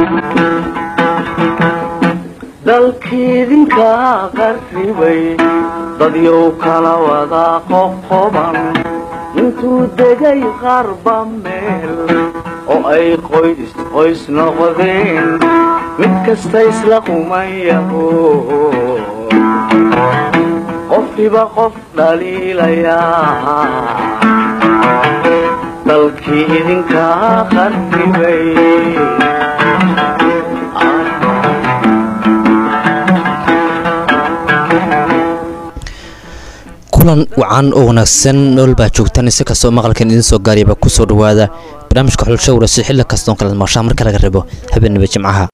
dalkiidinka qarribay dadyow kala wada qoqoban intuu degay qarba meel oo ay qoys qoys noqdeen mid kasta isla qumayaho qofkiba qof dhaliilayaa dalkii idinka qarribay kulan wacan oo wanaagsan nool baa joogtaan si kastoo maqalkan idiin soo gaariyaba ku soo dhowaada barnaamijka xulsho warasi xilli kastoon kala maqshaa marka laga rabo habeenaba jimcaha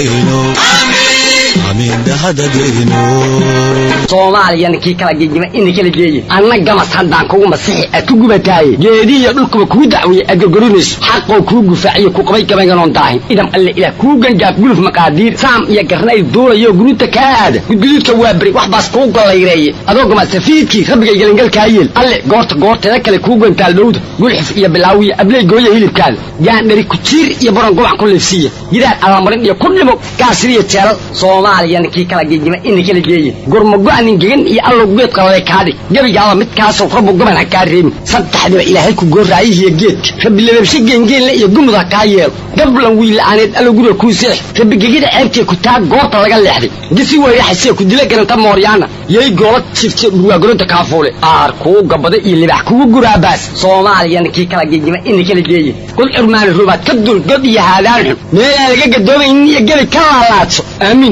soomaaliyana kii kala gegima ina kala geeye anna gamas haddaan kugu masixi aad ku gubataaye geedihiyo dhulkuba kuu dacweeye aad gorgorinayso xaqoo kuu gufaaciyo ku qabay gabaynganoon daahin idam alle ilaah kuu gangaaf guluf maqaadiir saam iyo garnayl duulayo guruuta kaa aada gudguduudka waa beri wax baas kuu gollayreeye adoo gama safiidkii rabbigay gelangalkaa yeel alle goorta goorteeda kale kuu gantaal dhowda gulxif iyo bilaawiyo abley gooya hilibkaada gaandhari kujiir iyo baron gobac ku liifsiiya gidaar allamarin iyo ku dhimo gaasiriyo jeelal soomaaliyana kii kala gegima ina kala geeye gurmago-anin gegan iyo allow geed qalale kaadhig gebigaaba midkaasoo rabbu goban ha kaa reebin saddexdiba ilaahay ku gooraayihiyo geedka rabbi lababshe geengeenle iyo gumud ha kaa yeelo gablan wiila'aaneed allow guriga kuu seex rabbi gegida ceebtee ku taa goorta laga leexday gisi weyraxasee ku dila garanta mooryaana yay goola jifte dhurwaagoronta kaafuule aar kuu gabada iyo libax kugu guraabaas soomaaliyana kii kala gegima ina kala geeye kul curmaani rubaad ka dul god iyo haadaan xun meelaan laga gadoomaynin iyo gebi ka laalaadso aamiin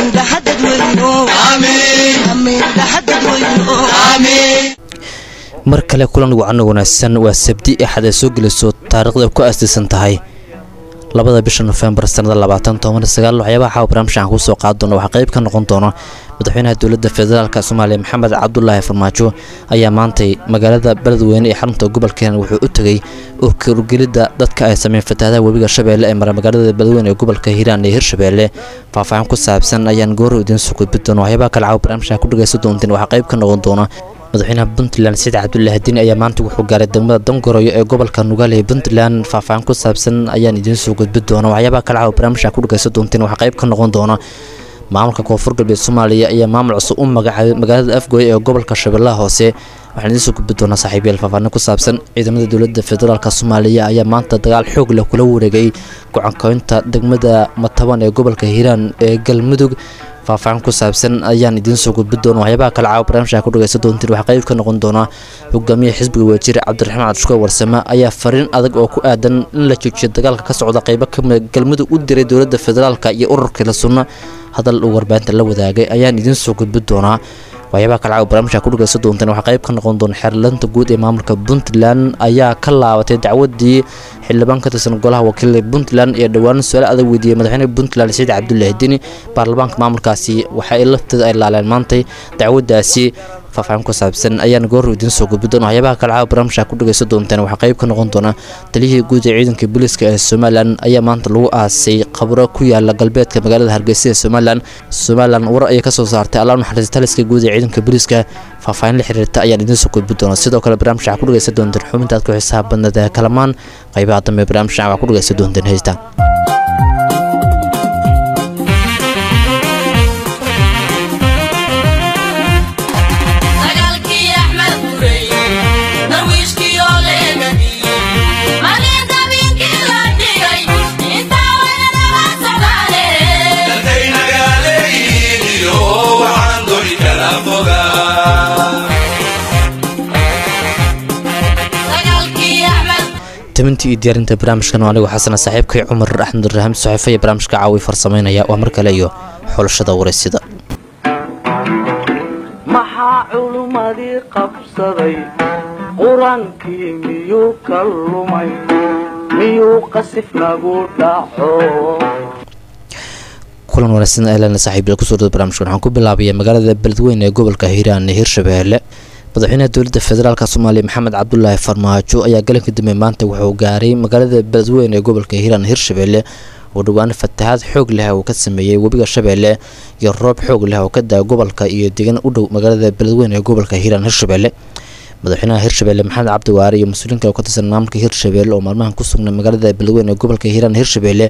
mar kale kulan wacan wanaagsan waa sabdi axad ay soo gelayso taariikhda ku aastaysan tahay labada bisha nofembar sanada labaatan toban sagaal waxyaabaha caawa barnaamijkan kusoo qaadi doona waxaa qayb ka noqon doona madaxweynaha dowladda federaalk soomaaliya maxamed cabdulaahi farmaajo ayaa maantay magaalada beledweyne ee xarunta gobolka hiiraan wuxuu u tegey urgelidda dadka ay sameyn fatahaadaha webiga shabeelle ee mara magaalada beledweyne ee gobolka hiiraan ee hirshabeelle faahfaahin ku saabsan ayaan gooro idiin soo gudbi doona waxyaabaha kale caawa barnaamijkan ku dhagaysan doonteen waxaa qayb ka noqon doona madaxweynaha puntland said cabdulaahi diin ayaa maanta wuxuu gaaray degmada dangoroyo ee gobolka nugaale ee puntland faahfaahin ku saabsan ayaan idiin soo gudbi doona waxyaabaha kale caawa barnaamijkan ku dhagaysan doonteen waxaa qayb ka noqon doona maamulka koonfur galbeed soomaaliya ayaa maamul cusub u magacaabay magaalada afgooye ee gobolka shabeellaha hoose waxaan idiin soo gudbi doonaa saaxiibayaal faahfaahin ku saabsan ciidamada dowladda federaalk soomaaliya ayaa maanta dagaal xoog leh kula wareegay gocankoynta degmada mataban ee gobolka hiiraan ee galmudug faahfaahin ku saabsan ayaan idiin soo gudbi doona waxyaabaha kale caawa barnaamijka ku dhagaysan doontiin waxaa qayb ka noqon doona hogaamiyaha xisbiga waajir cabdiraxmaan cabdishukoor warsame ayaa fariin adag oo ku aadan in la joojiyo dagaalka ka socda qaybo kamida galmudug u diray dowladda federaalk iyo ururkii la sunna hadal uu warbaahinta la wadaagay ayaan idiin soo gudbi doonaa waxyaabaha kale caawa barnaamijka ku dhagaysan doonteen waxaa qayb ka noqon doona xeerlanta guud ee maamulka puntland ayaa ka laabatay dacwadii xildhibaan ka tirsan golaha wakiilada puntland ee dhowaan su-aal adag weydiiyey madaxweynaha puntland saciid cabdulaahi dini baarlamaanka maamulkaasi waxa ay lafteeda ay laaleen maantay dacwadaasi faahfaahin ku saabsan ayaan goor idiin soo gudbi doona waxyaabaha kale caawa barnaamijka ku dhagaysan doonteen waxaa qayb ka noqon doona taliyihii guud ee ciidanka booliiska ee somalilan ayaa maanta lagu aasay qabro ku yaala galbeedka magaalada hargeysa ee somalilan somalilan war ayay kasoo saartay allah naxariista taliska guud ee ciidanka booliiska faahfaahin la xiriirta ayaan idiin soo gudbi doona sidoo kale barnaamijka waxaa ku dhagaysan doonteen xubinta aad ku xisaab badneed ee kalamaan qaybaha dambe barnaamijka waxaa ku dhagaysan doonteen heystaan tamintii iyo diyaarinta barnaamijkan anigu xasana saaxiibkay cumar axmed raxam saxiifa iyo barnaamijka caawi farsameynaya waa mar kale iyo xulashada wareysida maxaa culummadii qabsaday qur-aankii miyuu ka lumay miyuu qasif nagu dhaco kulan wanaagsan ehelana saaxiibyal kusoo dhada barnamijkan waxaan ku bilaabaya magaalada beledweyne ee gobolka hiiraan ee hirshabeelle madaxweynaha dowladda federaalk soomaaliya maxamed cabdulaahi farmaajo ayaa galanka dambe maanta wuxuu gaaray magaalada beledweyne ee gobolka hiiraan hirshabeelle oo dhowaan fatahaad xoog leh uu ka sameeyey webiga shabeelle iyo roob xoog leh oo ka daa gobolka iyo deegaan u dhow magaalada beledweyne ee gobolka hiiraan hirshabeelle madaxweynaha hirshabeelle maxamed cabdiwaare iyo mas-uuliin kale oo ka tirsan maamulka hirshabeelle oo maalmahan ku sugnay magaalada beledweyne ee gobolka hiiraan hirshabeelle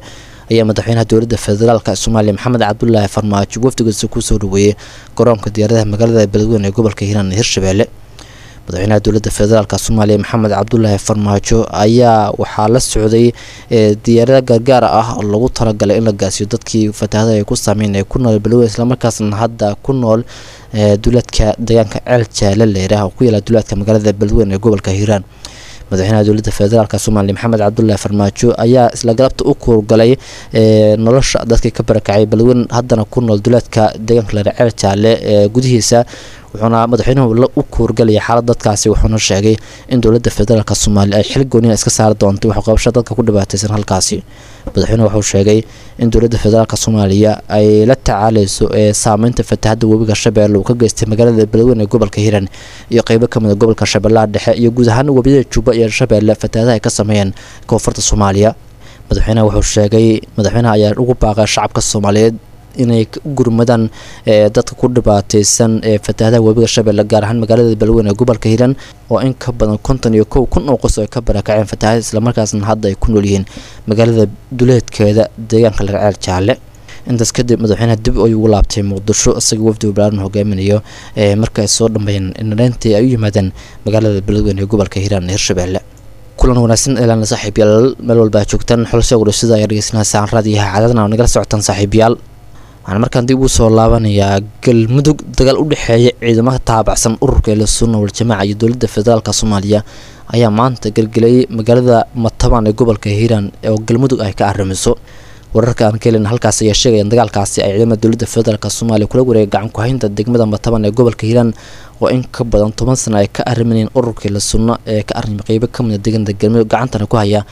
ayaa madaxweynaha dowladda federaalk soomaaliya maxamed cabdulaahi farmaajo wafdigiisa kusoo dhaweeyey garoonka diyaaradaha magaalada beledweyne ee gobolka hiiraan ee hirshabelle madaxweynaha dowladda federaalk soomaaliya maxamed cabdulaahi farmaajo ayaa waxaa la socday diyaarada gargaar ah oo lagu talagalay in la gaasiyo dadkii fataahada ay ku saameyn ee ku nool beledweyne islamarkaasna hadda ku nool duleedka deegaanka ceel jaale leerah oo ku yaala duleedka magaalada beledweyne ee gobolka hiiraan madaxweynaha dowladda federaalk soomaaliya maxamed cabdulaahi farmaajo ayaa isla galabta u kuurgalay nolosha dadkii ka barakacay beledweyne haddana ku nool duleedka deegaanka leer ceel jaale ee gudihiisa wuxuuna madaxweynuhu u kuurgalaya xaalad dadkaasi wuxuuna sheegay in dowladda federaalk soomaaliya ay xil gooniya iska saari doonto waxqabasho dadka ku dhibaateysan halkaasi madaxweynuhu wuxuu sheegay in dowladda federaalk soomaaliya ay la tacaaleyso ee saameynta fatahada webiga shabeelle uu ka geystay magaalada beledweyne ee gobolka hiiraan iyo qeybo kamid a gobolka shabeellaha dhexe iyo guud ahaan webiyada juba iyo shabeelle fatahadaha ay ka sameeyeen koonfurta soomaaliya madaxweynaha wuxuu sheegay madaxweynaha ayaa ugu baaqay shacabka soomaaliyeed inay u gurmadaan dadka ku dhibaateysan ee fatahadaha webiga shabeelle gaar ahaan magaalada beledweyne ee gobolka hiiraan oo in ka badan konton iyo kow kun oo qos ay ka barakaceen fatahada islamarkaasna hadda ay ku nool yihiin magaalada duleedkeeda deegaanka larceel jaalle intaas kadib madaxweynaha dib ay ugu laabtay muqdisho isagao wafdiga balaaran hogaaminayo marka ay soo dhambeeyeen inareyntii ay u yimaadeen magaalada beledweyne ee gobolka hiiraan ee hirshabelle kulan wanaagsan eelaana saaxiibyaal meel walba a joogtaan xulse gudhasida ayaa dhegeysanaa saan raadiyaha cadadna nagala socotaan saaxiibyaal waxaan markaan dib ugu soo laabanayaa galmudug dagaal u dhexeeya ciidamada taabacsan ururka eela sunna waljamaaca iyo dowladda federaalk soomaaliya ayaa maanta gelgelayay magaalada matabaan ee gobolka hiiraan oo galmudug ay ka arrimiso wararka aan ka helin halkaas ayaa sheegayaan dagaalkaasi ay ciidamada dowladda federaalk soomaaliya kula wareegay gacan ku-haynta degmada matabaan ee gobolka hiiraan oo in ka badan toban sano ay ka arrimanayeen ururka eela sunna ee ka arrimay qeybo kamida deegaanada galmudug gacantana ku haya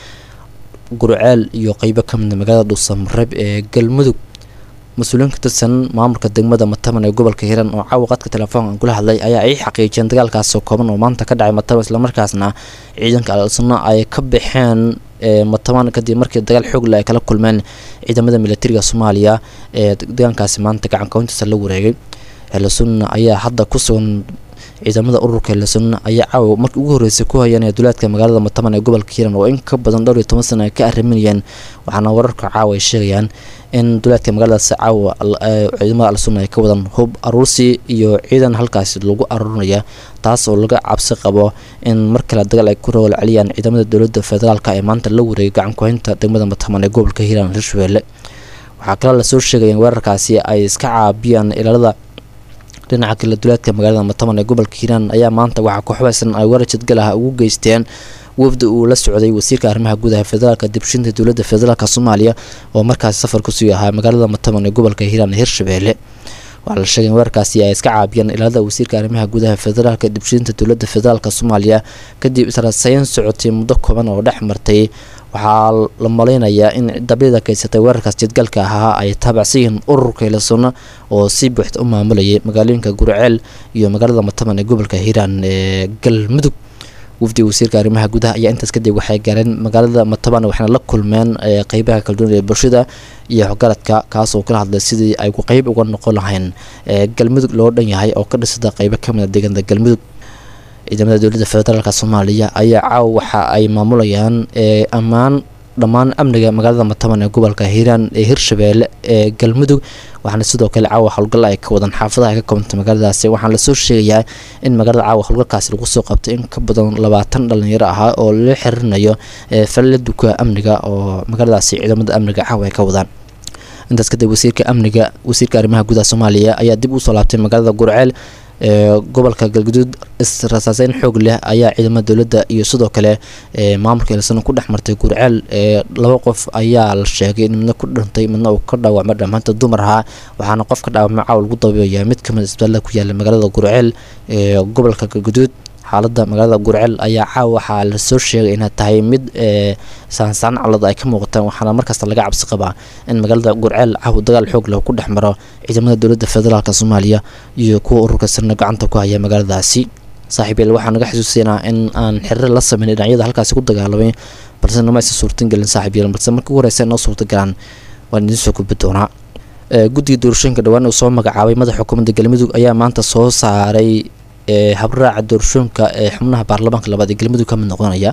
gurceel iyo qeybo kamida magaalada dhuusamareeb ee galmudug mas-uuliyiin ka tirsan maamulka degmada mataban ee gobolka hiiraan oo caawa qadka telefoonka kula hadlay ayaa ay xaqiijiyeen dagaalkaasoo kooban oo maanta ka dhacay mataban islamarkaasna ciidanka al-sunna ay ka baxeen mataban kadib markii dagaal xoogle ay kala kulmeen ciidamada militariga soomaaliya ee deegaankaasi maanta gacankawntiisa la wareegay al-sunna ayaa hadda ku sugan ciidamada ururka lasunna ayaa caawa markii ugu horreysay ku hayanaya duleedka magaalada mataban ee gobolka hiiraan oo in ka badan dhowr iyo toban sana ay ka arriminayeen waxaana wararka caawa ay sheegayaan in duleedka magaaladaasi caawa ciidamada al-sunna ay ka wadan hub aruursi iyo ciidan halkaasi lagu aruurinaya taas oo laga cabsi qabo in mar kale dagaal ay ku rool celiyaan ciidamada dowladda federaalk ee maanta la wareegay gacan ku-haynta degmada mataban ee gobolka hiiraan hirshabelle waxaa kaloo lasoo sheegaya in weerarkaasi ay iska caabiyaan ilaalada dhinaca kale duleedka magaalada mataban ee gobolka hiiraan ayaa maanta waxaa ku xubaysan ay weerar jadgal ah ugu geysteen wafdi uu la socday wasiirka arrimaha gudaha federaalka dibshinta dowladda federaalk soomaaliya oo markaasi safar kusii ahaa magaalada mataban ee gobolka hiiraan ee hirshabelle waxaa la sheegay in weerarkaasi ay iska caabiyeen ilaalada wasiirka arrimaha gudaha federaalka dibshinta dowladda federaalk soomaaliya kadib israsayn socotay muddo kooban oo dhex martay waxaa la malaynayaa in dabyada kaysatay weerarkaas jadgalka ahaa ay taabacsan yihiin ururka ilasunna oo si buuxda u maamulayay magaalooyinka gurceel iyo magaalada mataban ee gobolka hiiraan ee galmudug wafdiga wasiirka arrimaha gudaha ayaa intaas kadib waxay gaareen magaalada mataban waxayna la kulmeen qeybaha kala duwan ee bulshada iyo waxgaradka kaas oo kala hadlay sidii ay ku qeyb uga noqon lahayn galmudug loo dhan yahay oo ka dhisada qeybo kamid a deegaanada galmudug ciidamada dowladda federaalk soomaaliya ayaa caawa waxa ay maamulayaan ammaan dhammaan amniga magaalada mataban ee gobolka hiiraan ee hirshabelle ee galmudug waxaana sidoo kale caawa howlgal ay ka wadan xaafadaha ka koobantay magaaladaasi waxaana lasoo sheegayaa in magaalada caawa howlgalkaasi lagu soo qabtay in ka badan labaatan dhalinyaro ahaa oo la xiriirinayo falila duka amniga oo magaaladaasi ciidamada amniga caawa ay ka wadaan intaas kadib wasiirka amniga wasiirka arrimaha gudaha soomaaliya ayaa dib usoo laabtay magaalada gurceel ee gobolka galguduud israsaaseyn xoog leh ayaa ciidamada dowladda iyo sidoo kale maamulka ilsano ku dhex martay gurceel laba qof ayaa la sheegay in midna ku dhintay midna uu ka dhaawacmay dhammaanta dumar ahaa waxaana qof ka dhaawacmay caawa lagu dabeeyaa mid kamid isbitaallada ku yaala magaalada gurceel ee gobolka galguduud xaalada magaalada gurceel ayaa caawa waxaa lasoo sheegay inay tahay mid saansaan calad ay ka muuqataan waxaana markasta laga cabsi qabaa in magaalada gurceel caawa dagaal xoog leh ku dhex maro ciidamada dowladda federaalk soomaaliya iyo kuwa ururka sirna gacanta ku haya magaaladaasi saaxiibyeel waxaa naga xasuusinaa in aan xiriir la sameyn dhinacyada halkaasi ku dagaalamay balse nama aysan suurtagelin saaxiibyeel balse markii ugu horeysa noo suurtagalaan waan idiin soo gudbi doonaa guddiga doorashooyinka dhawaan uu soo magacaabay madaxa xukuumadda galmudug ayaa maanta soo saaray habraaca doorashooyinka ee xubnaha baarlamaanka labaad ee galmudug ka mid noqonaya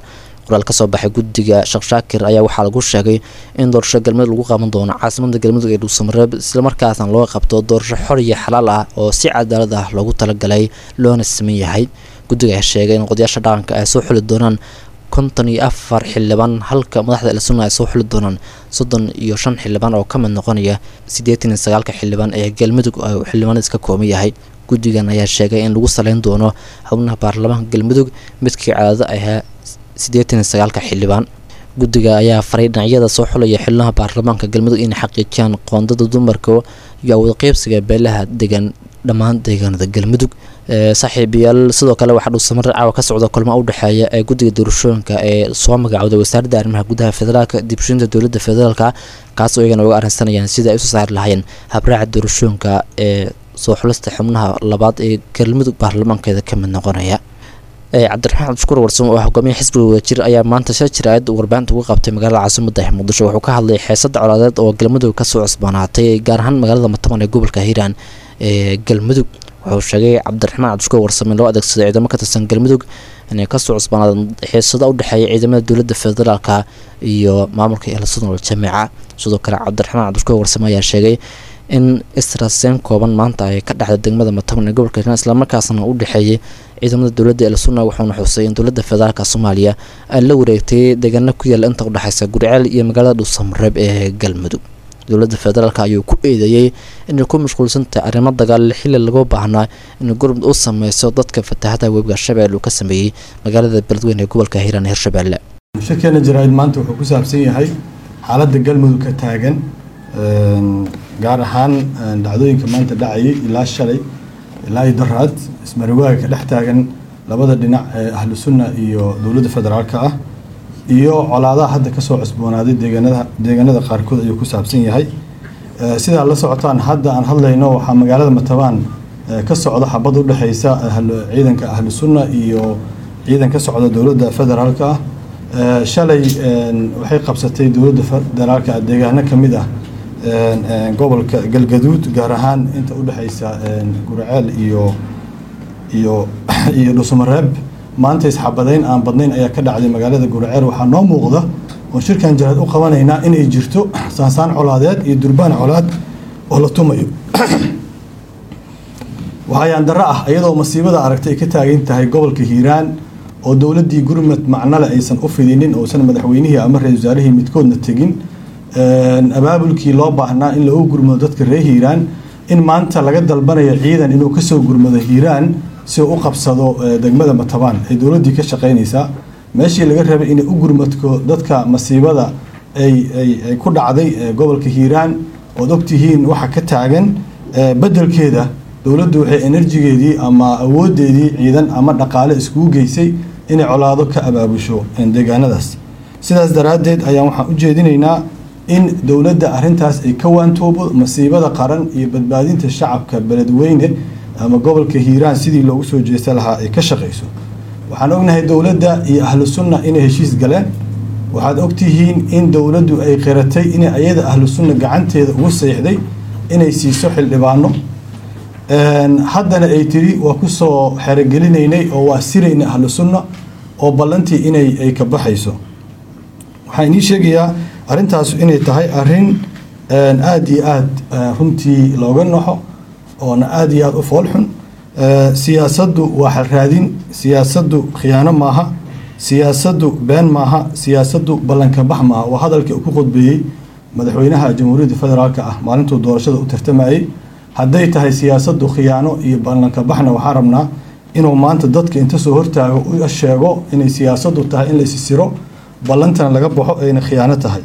qoraal kasoo baxay guddiga sheekh shaakir ayaa waxaa lagu sheegay in doorasho galmudug lagu qaban doono caasimada galmudug ee dhuusamareeb islamarkaasna loo qabto doorasho xor iyo xalaal ah oo si cadaalad ah loogu talagalay loona siman yahay guddiga ayaa sheegay in qodayaasha dhaqanka ay soo xuli doonaan konton iyo afar xildhibaan halka madaxda elsunna ay soo xuli doonaan soddon iyo shan xildhibaan oo ka mid noqonaya siddeetan iyo sagaalka xildhibaan ee galmudug oo xildhibaanadiis ka kooban yahay guddigan ayaa sheegay in lagu saleyn doono xubnaha baarlamaanka galmudug midkii caadada ahaa siddeetan iyo sagaalka xildhibaan guddiga ayaa faray dhinacyada soo xulaya xubnaha baarlamaanka galmudug inay xaqiijiyaan qoondada dumarka iyo awood qeybsiga beelaha degan dhammaan deegaanada galmudug saaxiibayaal sidoo kale waxaa dhuusamare caawa ka socda kulmo u dhexeeya ee guddiga doorashooyinka ee soo magacooday wasaaradda arrimaha gudaha federaalka dibshinta dowladda federaalka kaasoo iyagana uga arrinsanayaan sidai ay usoo saari lahayn habraaca doorashooyinka ee soo xulista xubnaha labaad ee galmudug baarlamaankeeda ka mid noqonaya cabdiraxmaan cabdishukuur warsamo oo hogaamiya xisbiga wadajir ayaa maanta shir jiraayad warbaahinta uga qabtay magaalada caasimada muqdisho wuxuu ka hadlay xeesada colaadeed oo galmudug kasoo cusboonaatay gaar ahaan magaalada mataban ee gobolka hiiraan ee galmudug wuxuu sheegay cabdiraxmaan cabdishukuur warsame loo adeegsaday ciidamo ka tirsan galmudug inay kasoo cusboonaadeen xiisado u dhexeeya ciidamada dowladda federaalka iyo maamulka eelasunol jamiica sidoo kale cabdiraxmaan cabdishukuur warsame ayaa sheegay in israseen kooban maanta ay ka dhexda degmada mataban ee gobolka hiiraan islamarkaasna u dhexeeyay ciidamada dowladda elsunna wuxuuna xusay in dowladda federaalka soomaaliya ay la wareegtay deegaano ku yaala inta udhexeysa guriceel iyo magaalada dhuusamareeb ee galmudug dowladda federaalk ayuu ku eedeeyey inay ku mashquulsantahay arrimo dagaal xili lagu baahnaa in gurmud u sameyso dadka fatahada webiga shabeelle uu ka sameeyey magaalada beledweyne ee gobolka hiiraan hirshabeelle shirkeena jaraa'id maanta wuxuu ku saabsan yahay xaaladda galmudug ka taagan gaar ahaan dhacdooyinka maanta dhacayay ilaa shalay ilaa iyo daraad ismariwaaga ka dhex taagan labada dhinac ee ahlu sunna iyo dowladda federaalka ah iyo colaadaha hadda kasoo cusboonaaday deegaanada deegaanada qaarkood ayuu ku saabsan yahay sidaa la socotaan hadda aan hadlayno waxaa magaalada matabaan ka socda xabad u dhexeysa ciidanka ahlu sunna iyo ciidan ka socda dowladda federaalka ah shalay waxay qabsatay dowladda federaalka deegaano ka mid ah gobolka galgaduud gaar ahaan inta u dhexeysa gurceel iyo iyo iyo dhuusamareeb maanta isxabadeyn aan badnayn ayaa ka dhacday magaalada gurceel waxaa noo muuqda oo shirkan jaraad u qabanaynaa inay jirto saansaan colaadeed iyo durbaan colaad oo la tumayo waxayaan darro ah iyadoo masiibada aragtay ay ka taagan tahay gobolka hiiraan oo dowladdii gurmad macnole aysan u fidinin uusan madaxweynihii ama ra-isul wasaarihii midkoodna tegin abaabulkii loo baahnaa in lagu gurmado dadka reer hiiraan in maanta laga dalbanayo ciidan inuu kasoo gurmado hiiraan si uu u qabsado degmada matabaan ay dowladdii ka shaqaynaysaa meeshii laga rabay inay u gurmadko dadka masiibada ay ku dhacday gobolka hiiraan ood ogtihiin waxa ka taagan bedelkeeda dowladdu waxay enerjigeedii ama awoodeedii ciidan ama dhaqaale iskugu geysay inay colaado ka abaabusho deegaanadaas sidaas daraaddeed ayaan waxaan u jeedinaynaa in dowladda arintaas ay ka waantoobo masiibada qaran iyo badbaadinta shacabka beledweyne ama gobolka hiiraan sidii loogu soo jeesta lahaa ay ka shaqayso waxaan ognahay dowladda iyo ahlu sunna inay heshiis galeen waxaad ogtihiin in dowladdu ay qiratay inay ayada ahlu sunna gacanteeda ugu seexday inay siiso xildhibaano haddana ay tiri waa kusoo xerogelinaynay oo waa sirayna ahlu sunna oo ballantii inay ay ka baxayso waxaan inii sheegayaa arrintaas inay tahay arrin aada iyo aada runtii looga naxo oona aada iyo aada u foolxun siyaasaddu waa xalraadin siyaasaddu khiyaano maaha siyaasaddu been maaha siyaasaddu ballankabax maaha waa hadalkii uu ku qodbeeyey madaxweynaha jamhuuriyadda federaalka ah maalintuu doorashada u tartamayey hadday tahay siyaasaddu khiyaano iyo ballankabaxna waxaan rabnaa inuu maanta dadka inta soo hortaago u sheego inay siyaasaddu tahay in la isisiro ballantana laga baxo ayna khiyaano tahay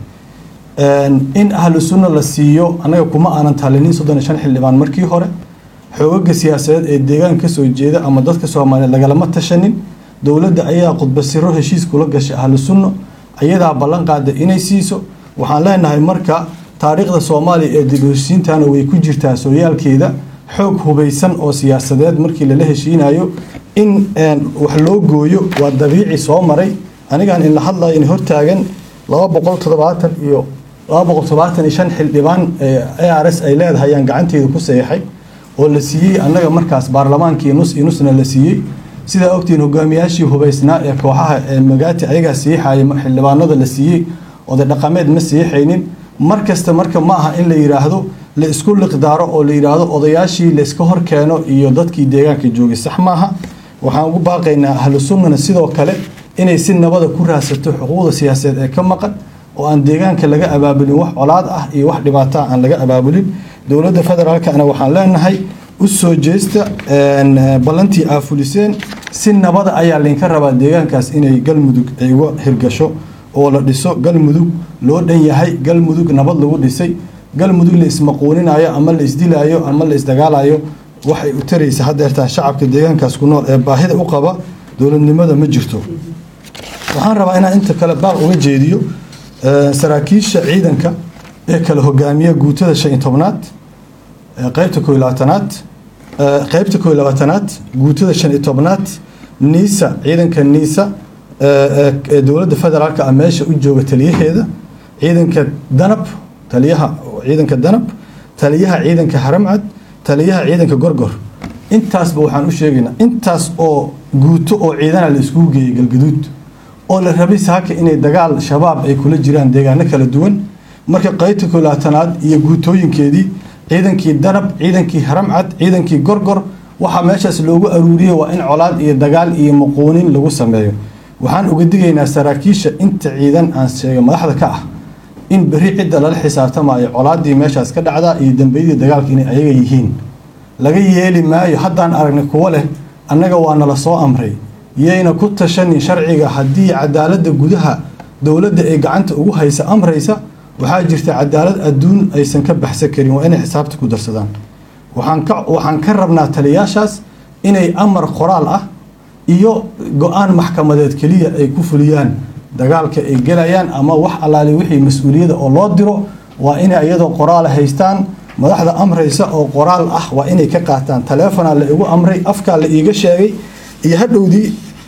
in ahlu sunna la siiyo annaga kuma aanan talinin soddon iyo shan xildhibaan markii hore xoogaga siyaasadeed ee deegaanka kasoo jeeda ama dadka soomaaliyeed lagalama tashanin dowladda ayaa khudbasiro heshiis kula gashay ahlu sunna ayadaa ballan qaada inay siiso waxaan leenahay marka taariikhda soomaaliya ee dib u heshiintana way ku jirtaa sooyaalkeeda xoog hubaysan oo siyaasadeed markii lala heshiinayo in wax loo gooyo waa dabiici soo maray anigaan in la hadlayo in hortaagan laba boqol toddobaatan iyo laba boqol toddobaatan iyo shan xildhibaan a r s ay leedahay ayaan gacanteeda ku seexay oo la siiyey annaga markaas baarlamaankii nus iyo nusna la siiyey sidaa ogtihiin hogaamiyaashii hubaysnaa ee kooxaha ee magaati ayagaa siixaya xildhibaanada la siiyey oday dhaqameed ma siixaynin mar kasta marka ma aha in la yidhaahdo la isku liqdaaro oo la yidhaahdo odayaashii layska hor keeno iyo dadkii deegaanka joogay sax maaha waxaan ugu baaqaynaa ahlu sunnana sidoo kale inay si nabada ku raadsato xuquuqda siyaasadeed ee ka maqan oo aan deegaanka laga abaabulin wax colaad ah iyo wax dhibaataa aan laga abaabulin dowladda federaalkana waxaan leenahay u soo jeesta ballantii aa fuliseen si nabada ayaa laynka rabaa deegaankaas inay galmudug ay uga hirgasho oo la dhiso galmudug loo dhan yahay galmudug nabad lagu dhisay galmudug la ismaquuninayo ama la isdilayo ama la isdagaalayo waxay u taraysa hadeertaan shacabka deegaankaas ku nool ee baahida u qaba dowladnimada ma jirto waxaan rabaa inaan inta kale baaq uga jeediyo saraakiisha ciidanka ee kala hogaamiya guutada shan iyo tobnaad qeybta koo iyo labaatanaad qeybta koo iyo labaatanaad guutada shan iyo tobnaad niisa ciidanka niisa ee dowladda federaalka ah meesha u jooga taliyaheeda ciidanka danab taliyaha ciidanka danab taliyaha ciidanka haramcad taliyaha ciidanka gorgor intaasba waxaan u sheegaynaa intaas oo guuto oo ciidana la iskugu geeyay galgaduud oo la rabay saaka inay dagaal shabaab ay kula jiraan deegaano kala duwan marka qaybta kolaatanaad iyo guutooyinkeedii ciidankii danab ciidankii haramcad ciidankii gorgor waxaa meeshaas loogu aruuriyey waa in colaad iyo dagaal iyo maquunin lagu sameeyo waxaan uga digaynaa saraakiisha inta ciidan aan sheegay madaxda ka ah in berri cidda lala xisaabtamayo colaadii meeshaas ka dhacdaa iyo dambeyadii dagaalka inay ayaga yihiin laga yeeli maayo haddaan aragnay kuwo leh annaga waa nala soo amray yayna ku tashanin sharciga haddii cadaaladda gudaha dowladda ay gacanta ugu haysa amraysa waxaa jirta cadaalad adduun aysan ka baxsan karin waa inay xisaabta ku darsadaan waxaan ka waxaan ka rabnaa taliyaashaas inay amar qoraal ah iyo go-aan maxkamadeed keliya ay ku fuliyaan dagaalka ay gelayaan ama wax allaale wixii mas-uuliyada oo loo diro waa inay iyadoo qoraal haystaan madaxda amraysa oo qoraal ah waa inay ka qaataan taleefonaa la igu amray afkaa la iiga sheegay iyo hadhowdii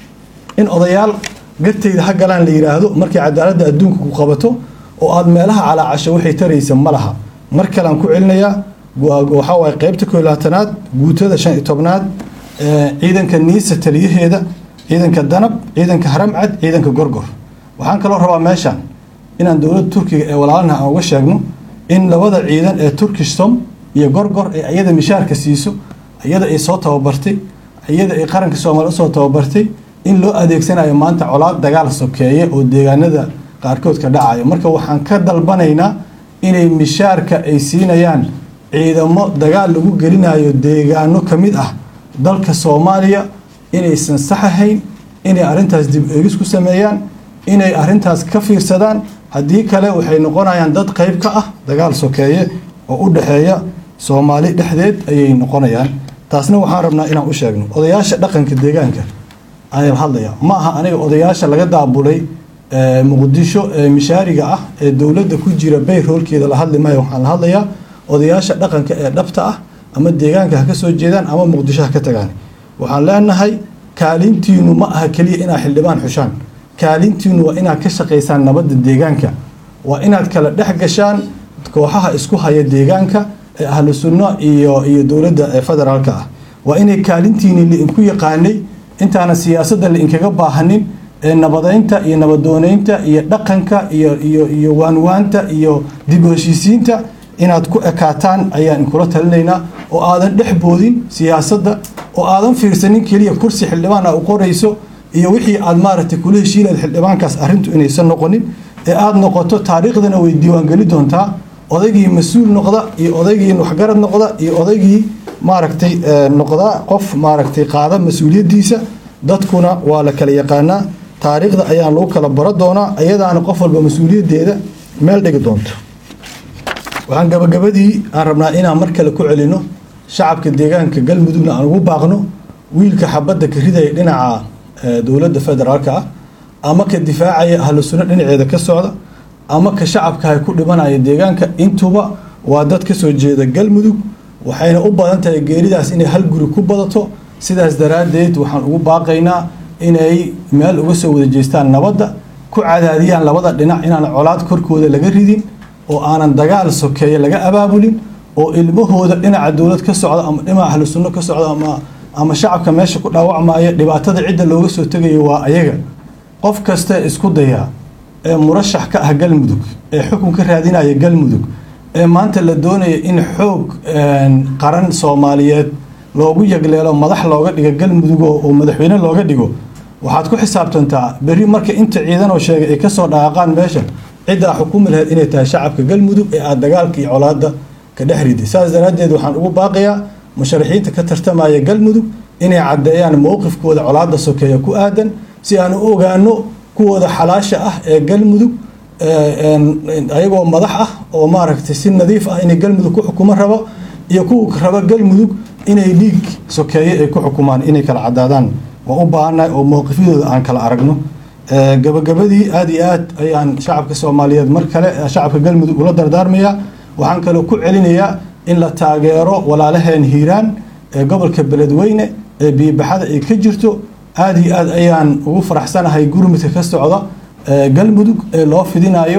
in odayaal gartayda ha galaan la yidhaahdo markay cadaaladda adduunka ku qabato oo aada meelaha calaacasho waxay taraysa ma laha mar kalean ku celinayaa waxaa waaye qeybta koo labaatanaad guutada shan iyo tobnaad ciidanka niisa taliyaheeda ciidanka danab ciidanka haramcad ciidanka gorgor waxaan kaloo rabaa meeshaan inaan dowladda turkiga ee walaalana aan uga sheegno in labada ciidan ee turkishtom iyo gorgor ee iyada mishaarka siiso iyada ay soo tababartay iyada ay qaranka soomaaliya usoo tababartay in loo adeegsanayo maanta colaad dagaal sokeeye oo deegaanada qaarkood ka dhacayo marka waxaan ka dalbanaynaa inay mishaarka ay siinayaan ciidamo dagaal lagu gelinayo deegaano ka mid ah dalka soomaaliya inaysan sax ahayn inay arrintaas dib eegis ku sameeyaan inay arrintaas ka fiirsadaan haddii kale waxay noqonayaan dad qayb ka ah dagaal sokeeye oo u dhexeeya soomaali dhexdeed ayay noqonayaan taasna waxaan rabnaa inaan u sheegno odayaasha dhaqanka deegaanka ayaan hadlayaa ma aha aniga odayaasha laga daabulay muqdisho ee mishaariga ah ee dowladda ku jira bayroolkeeda la hadli maayo waxaan la hadlayaa odayaasha dhaqanka ee dhabta ah ama deegaanka ha ka soo jeedaan ama muqdisho ha ka tagaan waxaan leenahay kaalintiinu ma aha keliya inaad xildhibaan xushaan kaalintiinu waa inaad ka shaqaysaan nabadda deegaanka waa inaad kala dhex gashaan kooxaha isku haya deegaanka ee ahlu sunno iyo iyo dowladda ee federaalka ah waa inay kaalintiini lainku yaqaanay intaana siyaasadda lainkaga baahanin ee nabadeynta iyo nabadooneynta iyo dhaqanka iyo iyo iyo waanwaanta iyo dib u heshiisiinta inaad ku ekaataan ayaan inkula talinaynaa oo aadan dhex boodin siyaasadda oo aadan fiirsanin keliya kursi xildhibaan a u qorayso iyo wixii aad maaragtay kula heshiinayd xildhibaankaas arrintu inaysan noqonin ee aada noqoto taariikhdana way diiwaangeli doontaa odaygii mas-uul noqda iyo odaygii waxgarad noqda iyo odaygii maaragtay noqda qof maaragtay qaada mas-uuliyaddiisa dadkuna waa la kala yaqaanaa taariikhda ayaan lagu kala baro doonaa ayadaana qof walba mas-uuliyaddeeda meel dhigi doonto waxaan gabagabadii aan rabnaa inaan mar kale ku celino shacabka deegaanka galmudugna aan ugu baaqno wiilka xabadda ka ridaya dhinaca dowladda federaalka ah ama ka difaacaya ahlu sunno dhinaceeda ka socda ama ka shacabkaha ku dhibanaya deegaanka intuba waa dad ka soo jeeda galmudug waxayna u badan tahay geeridaas inay hal guri ku badato sidaas daraaddeed waxaan ugu baaqaynaa inay meel uga soo wada jeestaan nabadda ku cadaadiyaan labada dhinac inaan colaad korkooda laga ridin oo aanan dagaal sokeeye laga abaabulin oo ilmahooda dhinaca dowlad ka socda ama dhinaca ahlu sunno ka socda ama ama shacabka meesha ku dhaawacmaya dhibaatada cidda looga soo tegayo waa ayaga qof kasta isku dayaa ee murashax ka ah galmudug ee xukun ka raadinaya galmudug ee maanta la doonaya in xoog qaran soomaaliyeed loogu yagleelo madax looga dhigo galmudug oo madaxweyne looga dhigo waxaad ku xisaabtantaa berri marka inta ciidan oo sheegay ay kasoo dhaqaaqaan meesha ciddaa xukumi lahayd inay tahay shacabka galmudug ee aada dagaalka iyo colaada ka dhex riday saas daraaddeed waxaan ugu baaqayaa musharaxiinta ka tartamaya galmudug inay caddeeyaan mowqifkooda colaada sokeeya ku aadan si aan u ogaano kuwooda xalaasha ah ee galmudug ayagoo madax ah oo maaragtay si nadiif ah inay galmudug ku xukumo rabo iyo kuwa raba galmudug inay dhiig sokeeye ay ku xukumaan inay kala cadaadaan waan u baahannahay oo mowqifyadooda aan kala aragno gabagabadii aada iyo aad ayaan shacabka soomaaliyeed mar kale shacabka galmudug ula dardaarmayaa waxaan kaloo ku celinayaa in la taageero walaalaheen hiiraan ee gobolka beledweyne ee biibaxada ay ka jirto aada iyo aad ayaan ugu faraxsanahay gurmudka ka socda galmudug ee loo fidinayo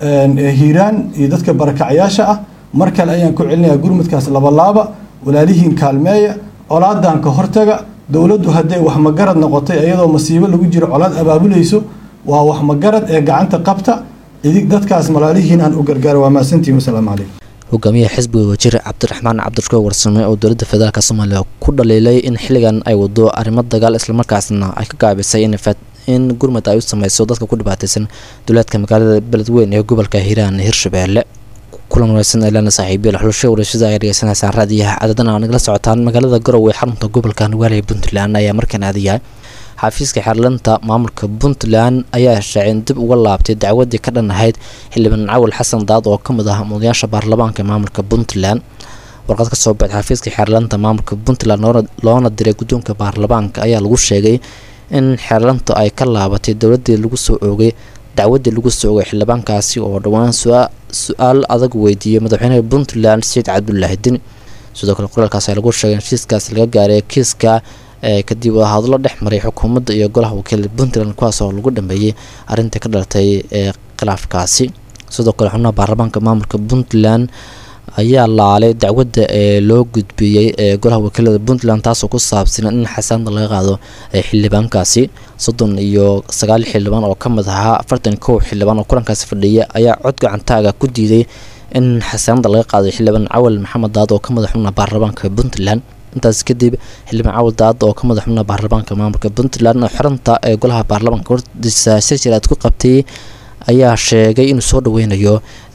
hiiraan iyo dadka barakacyaasha ah mar kale ayaan ku celinayaa gurmudkaas labalaaba walaalihiin kaalmeeya colaadan ka hortaga dowladdu hadday wax magarad noqotay iyadoo masiibo lagu jiro colaad abaabulayso waa wax magarad ee gacanta qabta idig dadkaas malaalihiin aan u gargaaro waa mahadsantihin wasalaamu calaykum hogaamiyaha xisbiga wasiir cabdiraxmaan cabdirashkuur warsame oo dowladda federaalk soomaaliya ku dhaliilay in xilligan ay wado arrimo dagaal islamarkaasna ay ka gaabisay in gurmud ay u sameyso dadka ku dhibaataysan duleedka magaalada beledweyn ee gobolka hiiraan hirshabeelle kulan wanaagsan elana saaxiibiyaal xulasho warashada ay dhegeysanaysaan raadiyaha cadadana aa nagala socotaan magaalada garowe xarunta gobolka nugaaliya puntland ayaa markaan aadayahay xafiiska xeerlanta maamulka puntland ayaa shaacin dib uga laabtay dacwadii ka dhan ahayd xildhibaan cawal xasan daad oo ka mid ah mudayaasha baarlamaanka maamulka puntland warqad kasoo baxday xafiiska xeerlanta maamulka puntland loona diray guddoonka baarlamaanka ayaa lagu sheegay in xeerlanta ay ka laabatay dowladii lagu soo oogay dacwadii lagu soo oogay xildhibaankaasi oo dhowaan su-aal adag weydiiyey madaxweynaha puntland saciid cabdulaahi dini sidoo kale qoraalkaas ayaa lagu sheegay in heshiiskaas laga gaaray kiiska kadib hadlo dhex maray xukuumadda iyo golaha wakiilada puntland kuwaas oo lagu dhameeyey arrintii ka dhalatay ee khilaafkaasi sidoo kale xubnaha baarlamaanka maamulka puntland ayaa laalay dacwadda ee loo gudbiyey ee golaha wakiilada puntland taasoo ku saabsan in xasaanada laga qaado xildhibaankaasi soddon iyo sagaal xildhibaan oo ka mid ahaa afartan kow xildhibaan oo kulankaasi fadhiya ayaa cod gacantaaga ku diiday in xasaanada laga qaado xildhibaan cawal maxamed daad oo ka mid xubnaha baarlamaanka puntland intaas kadib xildhibaan cawal daad oo ka mid xubnaha baarlamaanka maamulka puntland oo xiranta ee golaha baarlamaanka hordiisa shirjiraad ku qabtay ayaa sheegay inuu soo dhaweynayo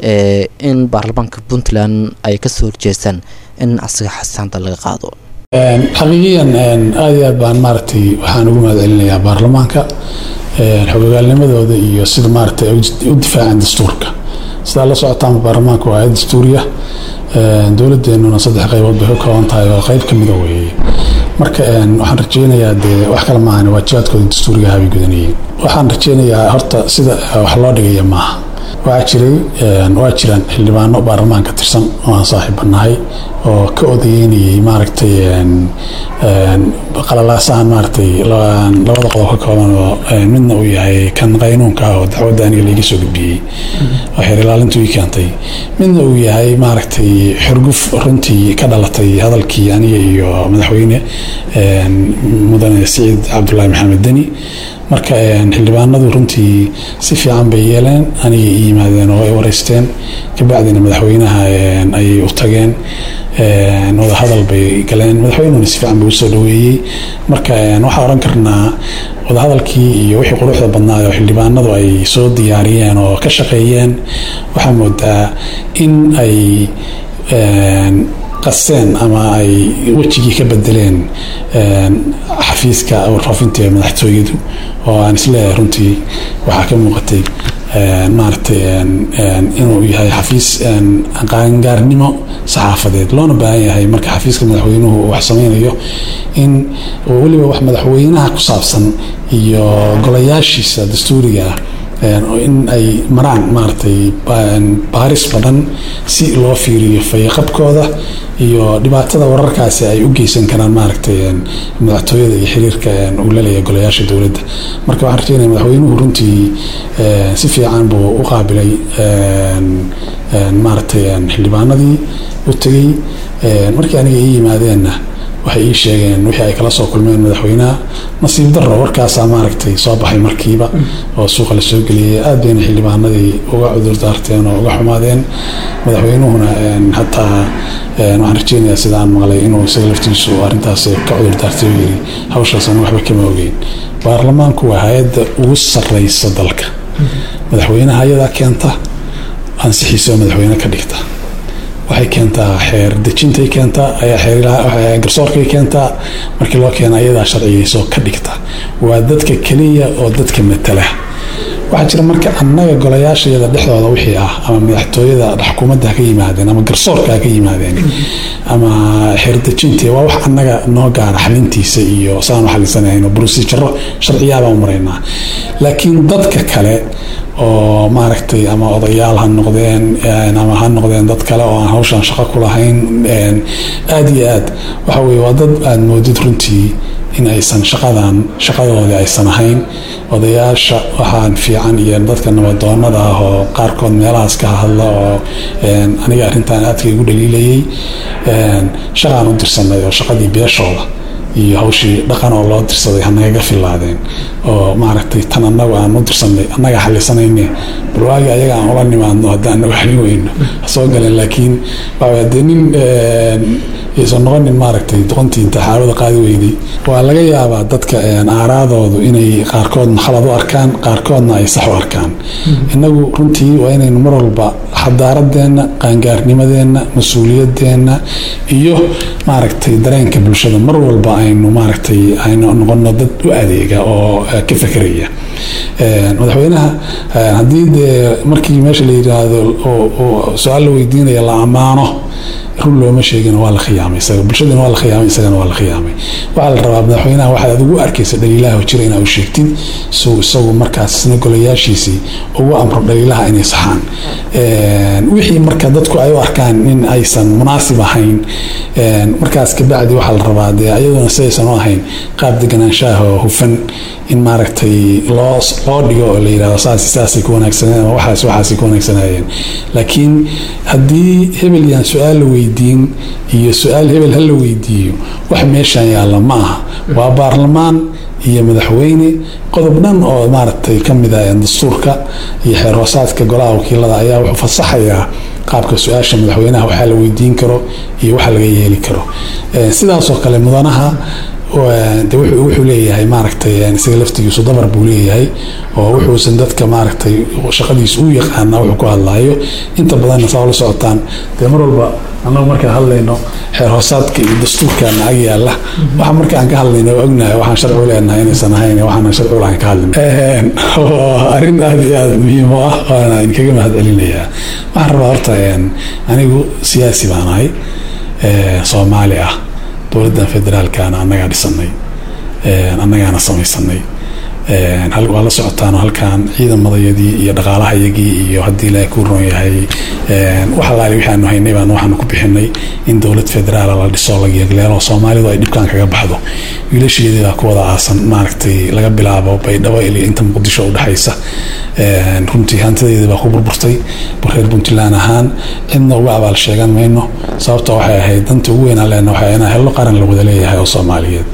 in baarlamaanka puntland ay kasoo horjeestaan in asaga xasaanta laga qaado xaqiiqiyan aada iyo aad baan maaragtay waxaan ugu mahad celinayaa baarlamaanka xogogaalnimadooda iyo sida maaragtay u difaaceen dastuurka sidaa la socotaan baarlamaanka waa ayad dastuuriya dowladeenuna saddex qaybood bay ka kooban tahay oo qayb ka mida weeye marka waxaan rajeynayaa dee wax kale maahan waajibaadkooda dastuuriga habay gudanayeen waxaan rajeynayaa horta sida wax loo dhigaya maaha waxaa jiray waa jiraan xildhibaano baarlamaan ka tirsan oo aan saaxiibanahay oo ka odayeynayay maaragtay qalalaasaan maaragtay labada qodob ka kooban oo midna uu yahay kan qaynuunka ah oo dacwadda aniga laiga soo gudbiyey oo xeer ilaalintu ii keentay midna uu yahay maaragtay xurguf runtii ka dhalatay hadalkii aniga iyo madaxweyne mudane siciid cabdulaahi maxamed deni marka xildhibaanadu runtii si fiican bay yeeleen aniga i yimaadeen oo ay wareysteen kabacdina madaxweynaha ayay u tageen wada hadal bay galeen madaxweynuna si fiican buu usoo dhaweeyey marka waxaa oran karnaa wadahadalkii iyo wixii quruxda badnaay oo xildhibaanadu ay soo diyaariyeen oo ka shaqeeyeen waxaa moodaa in ay qaseen ama ay wejigii ka bedeleen xafiiska warfaafinta ee madaxtooyadu oo aan isleeyahay runtii waxaa ka muuqatay maaragtay inuu yahay xafiis qaangaarnimo saxaafadeed loona baahan yahay marka xafiiska madaxweynuhu uu wax sameynayo in weliba wax madaxweynaha ku saabsan iyo golayaashiisa dastuuriga ah in ay maraan maaragtay baaris badan si loo fiiriyo fayaqabkooda iyo dhibaatada wararkaasi ay u geysan karaan maaragtay madaxtooyada iyo xiriirka uu laleeyahay golayaasha dowladda marka waxaan rajeynaya madaxweynuhu runtii si fiican buu u qaabilay maaragtay xildhibaanadii u tegey markii aniga ii yimaadeenna waxay ii sheegeen wixii ay kala soo kulmeen madaxweynaha nasiib darro warkaasaa maaragtay soo baxay markiiba oo suuqa la soo geliyay aad bayna xildhibaanadii uga cudur daarteen oo uga xumaadeen madaxweynuhuna hataa waxaan rajeynayaa sida aan maqlay inuu isaga laftiisu arrintaas ka cudur daartay oo yiri hawshaasana waxba kama ogeyn baarlamaanku waa hay-adda ugu sarreysa dalka madaxweynaha ayadaa keenta ansixiisa oo madaxweyne ka dhigta waxay keentaa xeer dejintay keentaa ayaa garsoorkay keentaa markii loo keena ayadaa sharciyeyso ka dhigta waa dadka keliya oo dadka matala waxaa jira marka annaga golayaashayada dhexdooda wixii ah ama madaxtooyada xukuumadda ha ka yimaadeen ama garsoorka ha ka yimaadeen ama xeerdejintii waa wax annaga noo gaara xalintiisa iyo saanu xalinsanahayn oo brosijaro sharciyaabaan maraynaa laakiin dadka kale oo maaragtay ama odayaal ha noqdeen ama ha noqdeen dad kale oo aan hawshan shaqo ku lahayn aada iyo aad waxa weye waa dad aada moodid runtii in aysan shaqadan shaqadoodii aysan ahayn odayaasha waxaan fiican iyo dadka nabadoonada ah oo qaarkood meelahaas ka hadla oo aniga arrintan aadka igu dhaliilayay shaqaan u dirsanay oo shaqadii beeshooda iyo hawshii dhaqan oo loo dirsaday hanagaga filaadeen oo maaragtay tan anagu aan u dirsanay annaga xalisanayne barwaagi ayaga aan ula nimaadno haddii anagu xalin weyno soo galeen laakiin waa dee nin aysan noqonin maaragtay doqontii inta xaawada qaadi weyday waa laga yaabaa dadka aaraadoodu inay qaarkoodna khalad u arkaan qaarkoodna ay sax u arkaan innagu runtii waa inaynu mar walba xadaaradeenna qaangaarnimadeenna mas-uuliyadeenna iyo maaragtay dareenka bulshada mar walba aynu maaragtay aynu noqono dad u adeega oo ka fekeraya madaxweynaha haddii dee markii meesha la yidhaahdo su-aal la weydiinaya la ammaano run looma sheegin waa la khiyaamay isaga bulshadana waa la khiyaamay isagana waa la khiyaamay waxaa la rabaa madaxweynaha waxaad adigu arkaysa dhaliilaha jira inaa u sheegtid suu isagu markaasna golayaashiisii ugu amro dhaliilaha inay saxaan wixii marka dadku ay u arkaan in aysan munaasib ahayn markaas kabacdi waxaa la rabaa dee ayaduna sidaysan u ahayn qaab deganaanshaha oo hufan in maaragtay loo loo dhigo oo la yidhahdo saasi saasay ku wanaagsaneen ama waxaas waxaasay ku wanaagsanayeen laakiin haddii hebel yaan su-aal la weydiin iyo su-aal hebel ha la weydiiyo wax meeshan yaalla ma aha waa baarlamaan iyo madaxweyne qodob dhan oo maaragtay ka mid ah dastuurka iyo xeer hoosaadka golaha wakiilada ayaa wuxuu fasaxayaa qaabka su-aasha madaxweynaha waxaa la weydiin karo iyo waxa laga yeeli karo sidaasoo kale mudanaha de wuxuu leeyahay maaragtay isaga laftigiisu dabar buu leeyahay oo wuxuusan dadka maaragtay shaqadiisa u yaqaana wuxuu ku hadlaayo inta badanna saa ula socotaan dee mar walba annagu markaan hadlayno xeer hoosaadka iyo dastuurkaana ag yaalla waxa marka aan ka hadlayno ognahay waxaan sharci u leenahay inaysan ahayn waxaan sharci u lahayn ka hadlin arrin aada iyo aada muhiim u ah waana idinkaga mahad celinayaa waxaan rabaa horta anigu siyaasi baan ahay soomaali ah dowladdan federaalkana annagaa dhisanay annagaana samaysanay waa la socotaan halkan ciidamadayadii iyo dhaqaalahayagii iyo haddii ilaahay kuu roon yahay wax alaali waxaanu haynay baan waxaanu ku bixinay in dowlad federaala la dhiso la yeegleelo soomaalidu ay dhibkan kaga baxdo wiilasheedii baa ku wada aasan maaragtay laga bilaabo baydhabo ilaa inta muqdisho udhexaysa runtii hantideedii baa ku burburtay reer puntland ahaan cidna uga abaal sheegan mayno sababta waxay ahayd danta ugu weynaan leena waxay inaa hello qaran la wada leeyahay oo soomaaliyeed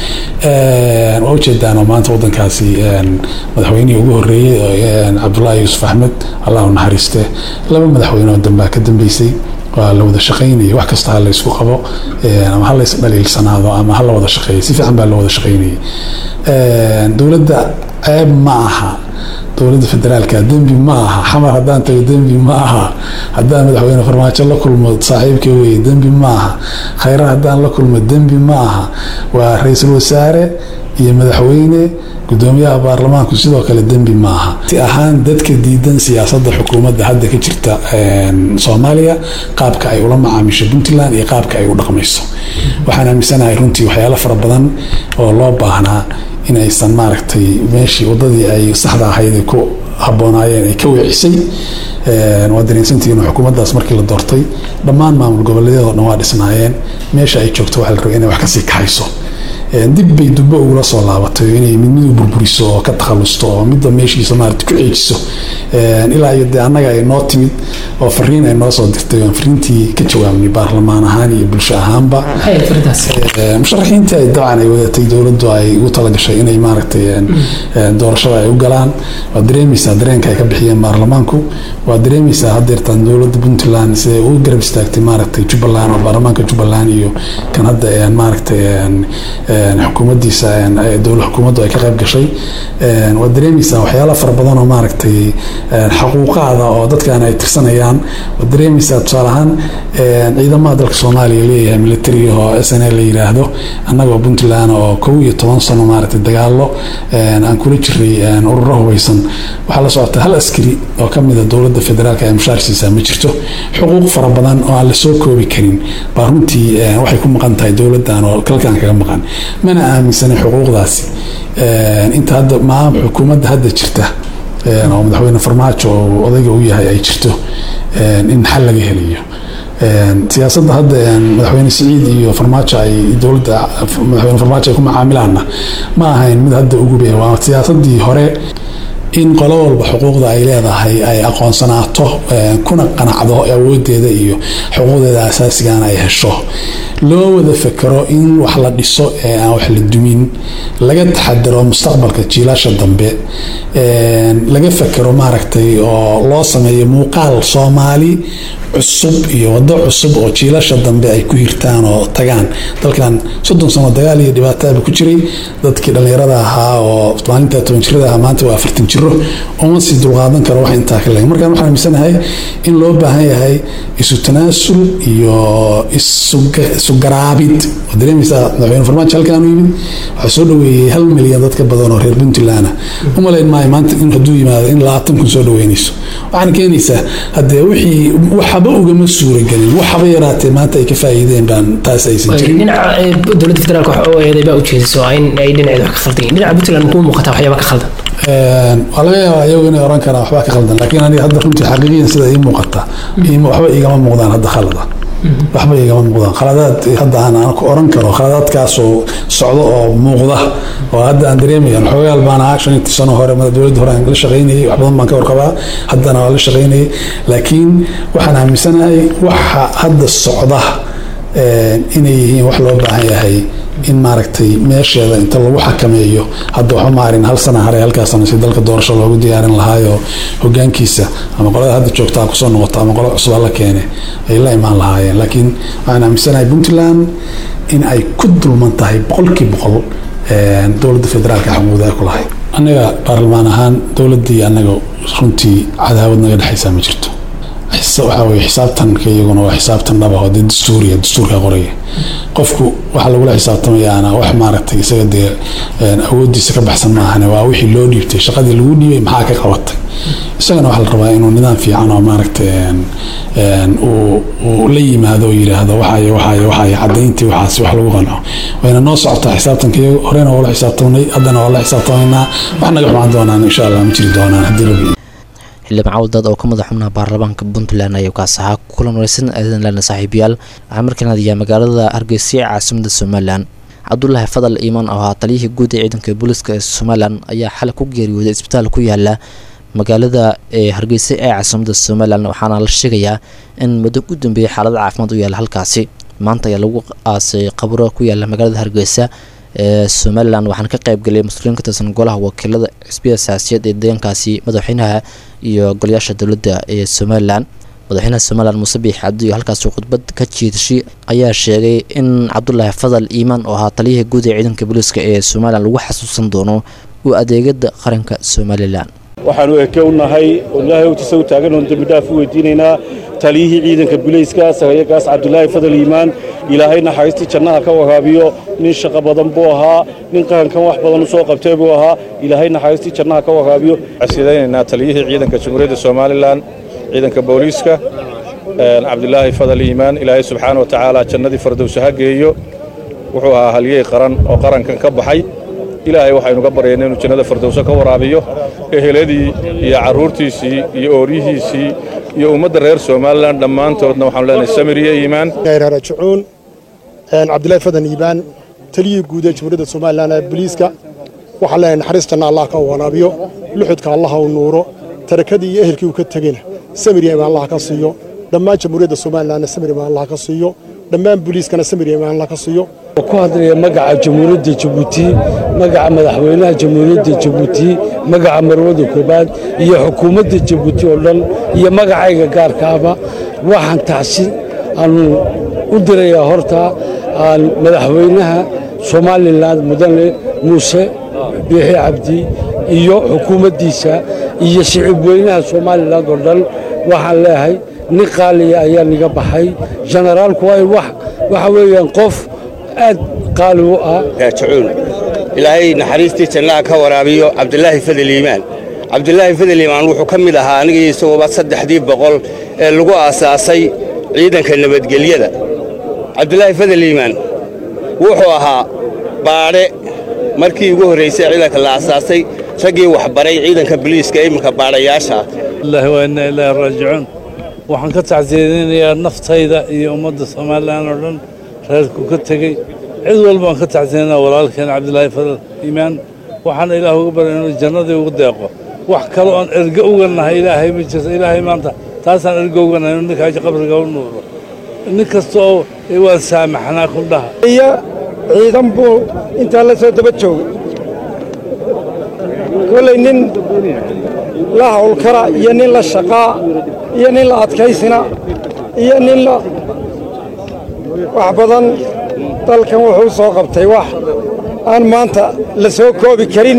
waa ujeedaanoo maanta wadankaasi madaxweynihii ugu horeeyey cabdullaahi yuusuf axmed allahu naxariiste laba madaxweyne oo dambaa ka dambeysay waa la wada shaqaynayay wax kasta ha la isku qabo ama ha lays dhaliilsanaado ama ha la wada shaqeeyay si fiican baa la wada shaqaynayay dowladda ceeb ma aha dowladda federaalka dembi ma aha xamar haddaan tago dembi ma aha haddaan madaxweyne farmaajo la kulmo saaxiibka weye dembi ma aha khayra haddaan la kulmo dembi ma aha waa ra-iisul wasaare iyo madaxweyne gudoomiyaha baarlamaanku sidoo kale dembi ma aha si ahaan dadka diidan siyaasadda xukuumadda hadda ka jirta soomaaliya qaabka ay ula macaamisho puntland iyo qaabka ay u dhaqmayso waxaan aaminsanahay runtii waxyaalo fara badan oo loo baahnaa in aysan maaragtay meeshii wadadii ay saxda ahayd ay ku haboonaayeen ay ka weecisay waa dareensantihiin xukuumaddaas markii la doortay dhammaan maamul goboleedyadoo dhan waa dhisnaayeen meesha ay joogto waxaa la rabay inay wax kasii kaxayso dib bay dubbo ugula soo laabatay inay mid midu burburiso oo ka takhalusto oo midda meeshiisa maarata ku ceejiso ilaa iyo dee annaga ay noo timid oo fariin ay noo soo dirtay oon fariintii ka jawaabnay baarlamaan ahaan iyo bulsho ahaanba musharaxiintii ay dabcan ay wadatay dowladdu ay ugu talagashay inay maaragtay doorashada ay u galaan waa dareemaysaa dareenka ay ka bixiyeen baarlamaanku waa dareemaysaa haddeertaan dowladda puntland siday u garab istaagtay maaragtay jubbaland oo baarlamaanka jubbaland iyo kan hadda maaragtay xukuumaddiisa dowla xukuumaddu ay ka qayb gashay waa dareemaysaa waxyaala fara badan oo maaragtay xaquuqaada oo dadkan ay tirsanayaan waa dareemaysaa tusaale ahaan ciidamada dalka soomaaliya leeyahay militariga oo s n a la yiraahdo annagoo puntland oo kow iyo toban sano maaragtay dagaalo aan kula jiray ururo hubeysan waxaa la socota hal askari oo ka mida dowladda federaalka ee mushaar siisaa ma jirto xuquuq fara badan oo aan la soo koobi karin baa runtii waxay ku maqan tahay dowladdan oo kalkan kaga maqan mana aaminsanin xuquuqdaasi inta hadda maa xukuumadda hadda jirta oo madaxweyne farmaajo oo odayga u yahay ay jirto in xal laga helayo siyaasadda hadda madaxweyne siciid iyo farmaajo ay dowladda madaxweyne farmaajo ay ku macaamilaanna ma ahayn mid hadda ugube waa siyaasadii hore in qolo walba xuquuqda ay leedahay ay aqoonsanaato kuna qanacdo awoodeeda iyo xuquuqdeeda asaasigana ay hesho loo wada fekero in wax la dhiso ee aan wax la dumin laga taxadiro mustaqbalka jiilasha dambe laga fekero maaragtay oo loo sameeyo muuqaal soomaali cusub iyo wado cusub oo jiilasha dambe ay ku hirtaan oo tagaan dalkan soddon sano dagaal iyo dhibaataaba ku jiray dadkii dhallinyarada ahaa oo maalinta toban jirada ahaa maanta waa afartan jiro uma sii dulqaadan karo wax intaa ka leg markaan waxaan aaminsanahay in loo baahan yahay isu tanaasul iyo isu garaabid oo dareemaysaa madaxweyne farmaajo halkaan u yimid waxaa soo dhaweeyey hal milyan dad ka badan oo reer puntland u malayn maayo maanta in hadduu yimaado in labaatan kun soo dhaweynayso waxaana keenaysaa haddee wixii waxaba ugama suuragelin waxaba yaraatee maanta ay ka faa'iideen baan taas aysan jirin dhinaca dowladda federaalka wax oo eeday baa ujeediso in ay dhinaceeda wax ka khaldan yihin dhinaca puntland kuu muuqataa waxyaaba ka khaldan waa laga yaabaa iyagu inay oran karaan waxbaa ka khaldan laakiin aniga hadda runtii xaqiiqiyan sida ii muuqata waxba igama muuqdaan hadda khalada waxba igama muuqdaan khaladaad hadda aan ku oran karo khaladaadkaasoo socdo oo muuqda oo hadda aan dareemaya xoogaal baan ahaa shan intii sano hore dowladda hore aan la shaqaynayay wax badan baan ka warqabaa haddana waa la shaqaynayay laakiin waxaan aaminsanahay waxa hadda socda inay yihiin wax loo baahan yahay in maaragtay meesheeda inta lagu xakameeyo hadda waxba maarin hal sana hare halkaasana si dalka doorasho loogu diyaarin lahaayo hogaankiisa ama qolada hadda joogtaa kusoo noqoto ama qolo cusub alla keene ay la imaan lahaayeen laakiin waxaan aaminsanahay puntland in ay ku dulman tahay boqolkii boqol dowladda federaalka xamuuda ay ku lahayd annaga baarlamaan ahaan dowladdii annaga runtii cadaawad naga dhexaysaa ma jirto waxaa weye xisaabtanka iyaguna waa xisaabtan dhaba oo dee dastuuriya dastuurka qoraya qofku waxa lagula xisaabtamayaana wax maaragtay isaga dee awoodiisa ka baxsan maahane waa wixii loo dhiibtay shaqadii lagu dhiibay maxaa ka qabatay isagana waxaa la rabaa inuu nidaam fiican oo maaragtay uu la yimaado oo yidhaahdo waxay waxay waxay cadayntii waxaas wax lagu qanco wayna noo socotaa xisaabtanka iyagu horena waa la xisaabtamnay haddana waa la xisaabtamaynaa wax naga xumaan doonaan insha allah ma jiri doonaan haddii rabbi xildhibaan cawdad oo ka madax xubnaha baarlamaanka puntland ayaa kaas ahaa kulan wareysan aadanlan saaxiibayaal waxaa markaan hadayaa magaalada hargeysa ee caasimada somalilan cabdulaahi fadal iimaan oo ahaa taliyihii guud ee ciidanka booliska ee somalilan ayaa xalay ku geeriyooday isbitaal ku yaala magaalada ee hargeysa ee caasimada somalilan waxaana la sheegayaa in muddo u dambeeyay xaalada caafimaad u yaala halkaasi maanta ayaa lagu aasay qabro ku yaala magaalada hargeysa ee somalilan waxaana ka qaybgalay mas-uuliyiin ka tirsan golaha wakiilada xisbiya saasiyaed ee deegaankaasi madaxweynaha iyo golayaasha dowladda ee somalilan madaxweynaha somalilan muuse biix cabdi oo halkaasi khudbad ka jiidashay ayaa sheegay in cabdulaahi fadal iimaan oo ahaa taliyihii guud ee ciidanka booliiska ee somalilan lagu xasuusan doono u adeegada qaranka somalilan waxaanu eke u nahay oo ilaahay ogtiisa u taagan oon dembi dhaaf u weydiinaynaa taliyihii ciidanka bulayska sagayagaas cabdulaahi fadal iimaan ilaahay naxariistii jannaha ka waraabiyo nin shaqo badan buu ahaa nin qarankan wax badan u soo qabtay buu ahaa ilaahay naxariistii jannaha ka waraabiyo sidaynaynaa taliyihii ciidanka jamhuuriyadda somalilan ciidanka booliiska cabdulaahi fadal iimaan ilaahay subxaana wa tacaala jannadii fardowsa ha geeyo wuxuu ahaa halyey qaran oo qarankan ka baxay ilaahay waxaynuga baryayna inuu jannada fardowso ka waraabiyo eheladii iyo carruurtiisii iyo ooryihiisii iyo ummadda reer somalilan dhammaantoodna waxaanu leenahay samir iyo iimaan rajucuun cabdilaahi fadan iibaan taliyihii guud ee jamhuuriyadda somalilan ee boliiska waxaan leenahay naxariistanna allah ka wanaabiyo luxudka allah u nuuro tarakadii iyo ehelkii uu ka tegeyna samir yeman allah ka siiyo dhammaan jamhuuriyadda somalilanna samir yeman allah ka siiyo dhammaan boliiskana samir yeman allah ka siiyo ku hadlaya magaca jamhuuriyadda jabuuti magaca madaxweynaha jamhuuriyadda jabuuti magaca marwada koobaad iyo xukuumadda jabuuti oo dhan iyo magacayga gaarkaaba waxaan tacsi aanu u dirayaa horta aan madaxweynaha somalilan mudane muuse biixi cabdi iyo xukuumaddiisa iyo shicib weynaha somalilan oo dhan waxaan leeyahay nin qaaliya ayaa niga baxay jenaraalku waa waxa weeyaan qof aad qaali u ah raajicuun ilaahay naxariistii jannaha ka waraabiyo cabdilaahi fadel iimaan cabdilaahi fadel iimaan wuxuu ka mid ahaa aniga isagooba saddexdii boqol ee lagu aasaasay ciidanka nabadgelyada cabdilaahi fadel iimaan wuxuu ahaa baadhe markii ugu horraysay ciidanka la aasaasay raggii waxbaray ciidanka boliiska iminka baadhayaasha allahi waa inna ilaahi raajicuun waxaan ka tacsiyadaynayaa naftayda iyo ummadda somalilan oo dhan reerku ka tegey cid walbaan ka tacsiyanaa walaalkeen cabdilaahi fadal iimaan waxaana ilaah uga baray inuu jannadii ugu deeqo wax kale oon erge uga nahay ilaahay ma jirto ilaahay maanta taasaan erge uga nahay inuu ninkaa qabriga u nuuro nin kasta oo waan saamaxnaa kundhaha iyo ciidan buu intaa la soo daba joogay kollay nin la hawlkara iyo nin la shaqaa iyo nin la adkaysina iyo nin la wax badan dalkan wuxuu soo qabtay wax aan maanta la soo koobi karin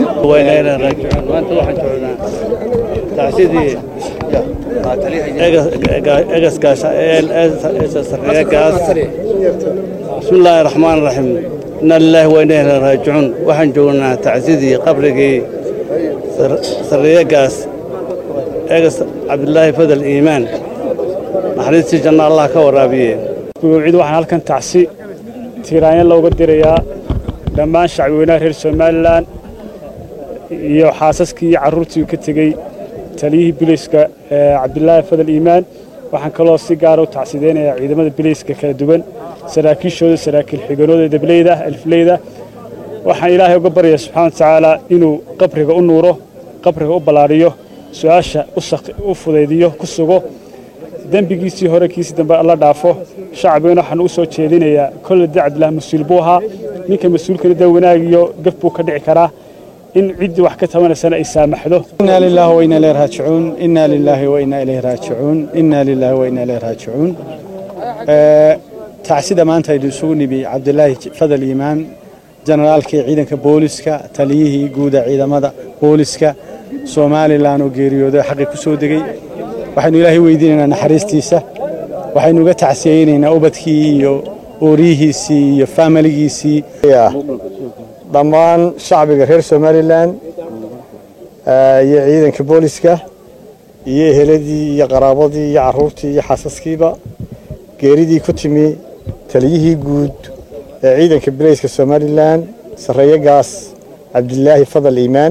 bismillaahi raxmaan raxiim inna lilaahi wa inna ilaahi raajicuun waxaan joognaa tacsidii qabrigii sarreeyagaas eegas cabdilaahi fadal iimaan naxariistii janna allah ka waraabiye gudowcid waxaan halkan tacsi tiiraanya looga dirayaa dhammaan shacbiweynaha reer somalilan iyo xaasaskii iyo carruurtii ka tegey taliyihii biliiska cabdilaahi fadal iimaan waxaan kaloo si gaara u tacsideynayaa ciidamada biliiska kala duwan saraakiishooda saraakiil xiganooda dableyda alfleyda waxaan ilaahay uga baryayaa subxana wa tacaala inuu qabriga u nuuro qabriga u ballaadhiyo su-aasha u fudaydiyo ku sugo dembigiisii hore kiisii dambe alla dhaafo shacbigana waxaan u soo jeedinayaa kolle de cabdilah mas-uul buu ahaa ninka mas-uulkana dee wanaag iyo gaf buu ka dhici karaa in ciddii wax ka tabanaysana ay saamaxdo إنا لله وإنا إليه راجعون إنا لله وإنا إليه راجعون إنا لله وإنا إليه راجعون tacsida maanta aynu isugu nibi cabdilaahi fadal iimaan generaalkii ciidanka booliska taliyihii guuda ciidamada booliska somalilan oo geeriyooday xaqii ku soo degey waxaynu ilaahay weydiinaynaa naxariistiisa waxaynu uga tacsiyeynaynaa ubadkii iyo ooriyihiisii iyo faamiligiisii dhammaan shacbiga reer somalilan iyo ciidanka booliska iyo eheladii iyo qaraabadii iyo caruurtii iyo xaasaskiiba geeridii ku timi taliyihii guud ee ciidanka bileyska somalilan sarreeye gaas cabdilaahi fadal iimaan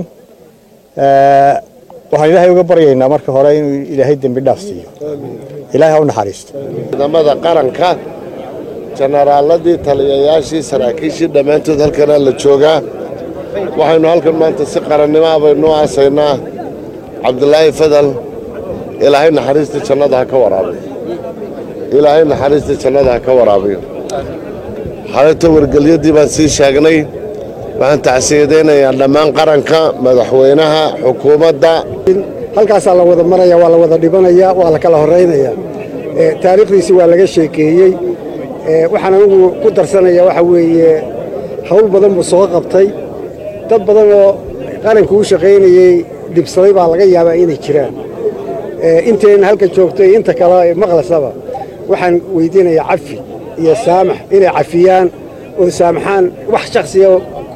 waxaan ilaahay uga baryaynaa marka hore inuu ilaahay dembi dhaaf siiyo ilaahay ha u naxariisto ciidamada qaranka jenaraaladii taliyayaashii saraakiishii dhammaantood halkanaa la joogaa waxaynu halkan maanta si qarannimo ah baynu u aasaynaa cabdilaahi fadal ilaahay naxariista jannada ha ka waraabiyo ilaahay naxariista jannada ha ka waraabiyo xalayto wargelyadii baan sii sheegnay waxaan tacsiyadaynayaa dhammaan qaranka madaxweynaha xukuumadda halkaasaa la wada maraya waa la wada dhibanaya waa la kala horeynaya taariikhdiisi waa laga sheekeeyey waxaan anigu ku darsanaya waxa weeye hawl badan buu soo qabtay dad badan oo qaranka u shaqaynayey dhibsaday baa laga yaabaa inay jiraan inteenna halka joogtay inta kale maqlasaba waxaan weydiinayaa cafi iyo saamax inay cafiyaan oo saamaxaan wax shaksiya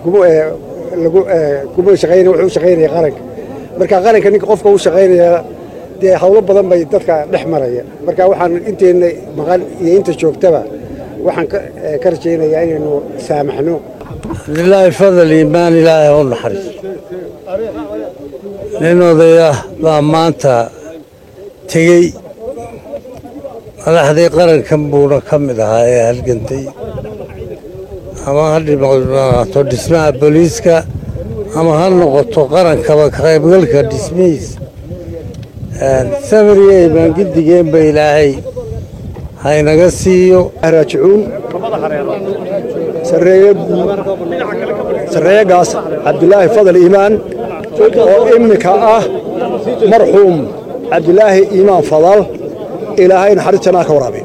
kuma shaqaynaya wuxuu u shaqaynaya qaranka marka qaranka ninka qofka u shaqaynaya dee hawlo badan bay dadka dhex maraya marka waxaan inteenna maqan iyo inta joogtaba waxaan ka rajaynayaa inaynu saamaxno cabdilaahi fadal iimaan ilaahay u naxariiso nin odaya baa maanta tegey madaxdii qarankan buuna ka mid ahaa ee halgantay ama ha noqoto dhismaha booliiska ama ha noqoto qarankaba ka qaybgalka dhismihiisa samir iyo imaangidigeenba ilaahay haynaga siiyo raajicuun sarreeyagaas cabdilaahi fadal iimaan oo iminka ah marxuum cabdilaahi iimaan fadal ilaahay naxariis jannaa ka waraabiyo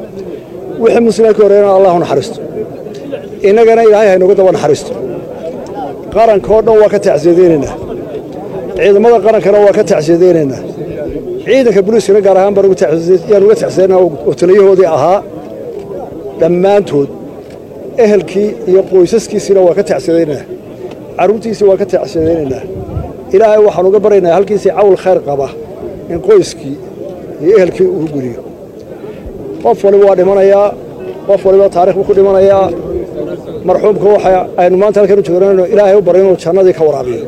wixii muslimiin ka horreeyana allahu naxariisto innagana ilaahay haynogu daba naxariisto qarankoo dhan waa ka tacsiyadaynaynaa ciidamada qarankana waa ka tacsiyadaynaynaa ciidanka buliiskana gaar ahaan baan yaan uga tacsiyadaynaa oo taliyahoodii ahaa dhammaantood ehelkii iyo qoysaskiisiina waa ka tacsiyadaynaynaa carruurtiisii waa ka tacsiyadaynaynaa ilaahay waxaan uga baryaynaa halkiisii cawl khayr qaba in qoyskii iyo ehelkii uu geliyo qof waliba waa dhimanayaa qof waliba taarikh buu ku dhimanayaa marxuumka waxa aynu maanta halkan u joognayno ilaahay u baryo inuu jannadii ka waraabiyo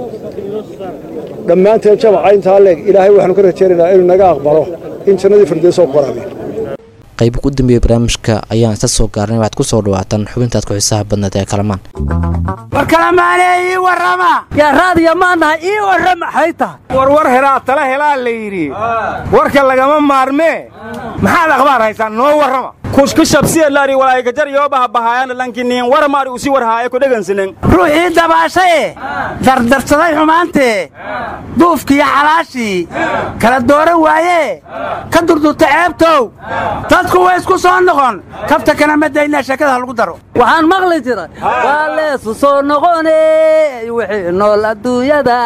dhammaanteen jamaca intaa leeg ilaahay waxaanu ka rajaynaynaa inuu naga aqbalo in jannadii firdowsoo ku waraabiyo qayb ugu dambeeyey barnaamijka ayaan isla soo gaarnay waxaad ku soo dhawaataan xubintaad ku xiisaha badneed ee kalamaan war kalamaane ii warrama yaa raadiya maanahay ii warrama maxay tahay war war helaa tala helaa la yidhi warka lagama maarmee maxaad akhbaar haysaan noo warrama kushkushabsiyalaari walaaikajar yoobaha bahaayana lankiniin waramaari usi warhaaye ku dhegansinen ruuxii dabaashaye dardarsaday xumaantee duufkiiyo xalaashii kala dooran waayee ka durdurta ceebtow dadku way isku soo noqon kafta kana ma daynaa sheekada ha lagu daro waxaan maqli jiray waa leesu soo noqone wixii nool adduunyada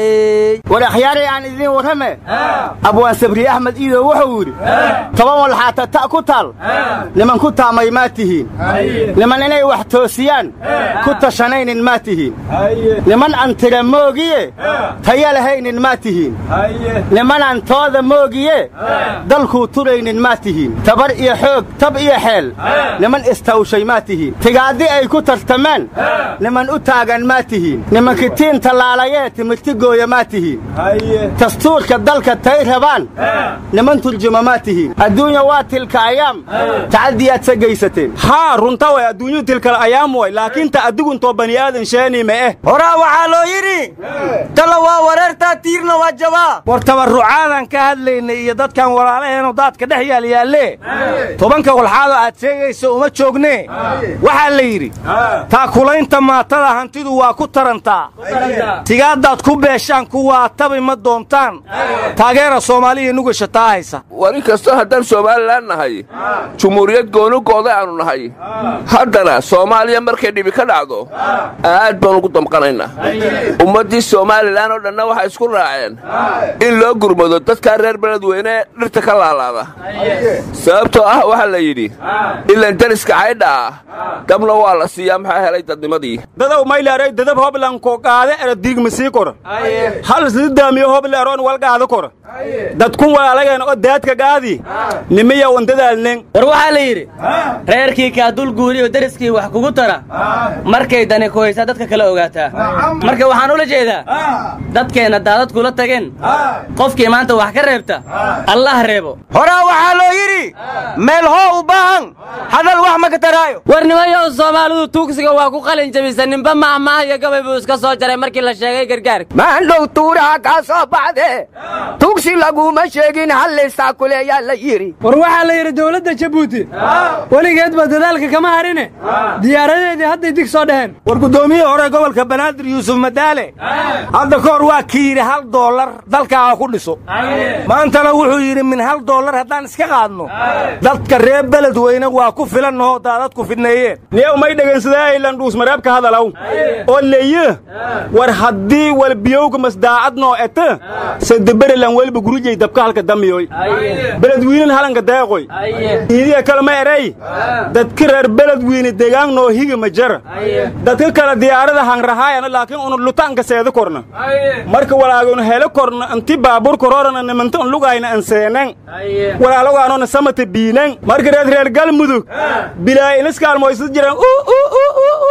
war akhyaarey aan idiin warrame abwaan sabri axmed iidow wuxuu yidhi toban walxaata ta ku taal niman ku taamay maa tihiin niman inay wax toosiyaan ku tashanaynin maa tihiin niman aan tira moogiye taya lahaynin maa tihiin nimanaan tooda moogiye dalkuu turaynin maa tihiin tabar iyo xoog tab iyo xeel niman istawshay maa tihiin tigaaddi ay ku tartamaan niman u taagan maa tihiin nimankitiin tallaalayee timirti gooya maa tihiin dastuurka dalka tay rabaan niman turjuma maa tihiin adduunya waa tilka ayaam tacadiyaad sa geysateen haa runta way adduunyadu tilkala ayaam way laakiin ta adiguntoo bani aadan sheeni ma eh horaa waxaa loo yidhi talla waa wareertaa tiirna waa jabaa war tabarrucaadan ka hadlaynay iyo dadkan walaalaheenoo daadka dhex yaal yaalle tobanka walxaadoo aad sheegayso uma joognee waxaa la yidhi taakulaynta maatada hantidu waa ku tarantaa tigaaddaad ku beeshaan kuwaa tabi ma doontaan taageera soomaaliya nugasha taa haysa war in kastoo haddaan somalilan nahay jumhuuriyad goonugooda aanu nahay haddana soomaaliya markay dhibi ka dhacdo aad baan ugu damqanaynaa ummaddii somalilan oo dhanna waxay isku raaceen in loo gurmado dadkaa reer beledweyne ee dhirta ka laalaada sababtoo ah waxaa la yidhi ilan dariska caydha ah dabna waa la siiyaa maxaa helay dadnimadii dadow mayleeray dadab hoblanko qaade eradiigma sii kora hal sidaamiyo hobleeroon walgaada kora dadkun walaalageen oo daadka gaadi nimiya wandadaalnen war waxaa la yidhi reerkii kaa dul guuriyo deriskii wax kugu tara markay dani ku haysaa dadka kale ogaataa marka waxaan ula jeedaa dadkeenna daadad kula tageen qofkii maanta wax ka reebta allah reebo horaa waxaa loo yidhi meel hoo u baahan hadal wax ma ka taraayo war nimayow soomaalidu tuugsiga waa ku qalin jabisa ninba mahmaah iyo gabay buu iska soo jaray markii la sheegay gargaarka maandhow tuuraha kaa soo baxde tugsi laguma sheegin hallaysaa kuleeyaa la yidhi war waxaa la yidhi dowladda jabuuti weligeedba dadaalka kama harine diyaaradeedii hadday dig soo dheheen war guddoomiyihii hore gobolka banaadir yuusuf madaale hadda ka hor waa ki yidhi hal doolar dalkaaga ku dhiso maantana wuxuu yidhi min hal doolar haddaan iska qaadno dadka reer beledweyne waa ku filannahoo daadadku fidneeyeen niyow may dhegaynsadaaylan dhuusmareebka hadalaw oo leye war haddii walbiyowga masdaacadnoo eta sadeberelan welba gurujay dabka halka damiyoy beledwiinen halanka deeqoy iidiya kale ma erey dadka reer beledwiine degaannoo higa ma jara dadka kale diyaarada hangrahaayana laakiin unu lutaanka seeda korna marka walaagunu hele korna inti baabur kororana nimanta un lugayna anseenan walaalogaanona samata biinan marka reed reer galmudug bilaa iniskaalmoysad jiraan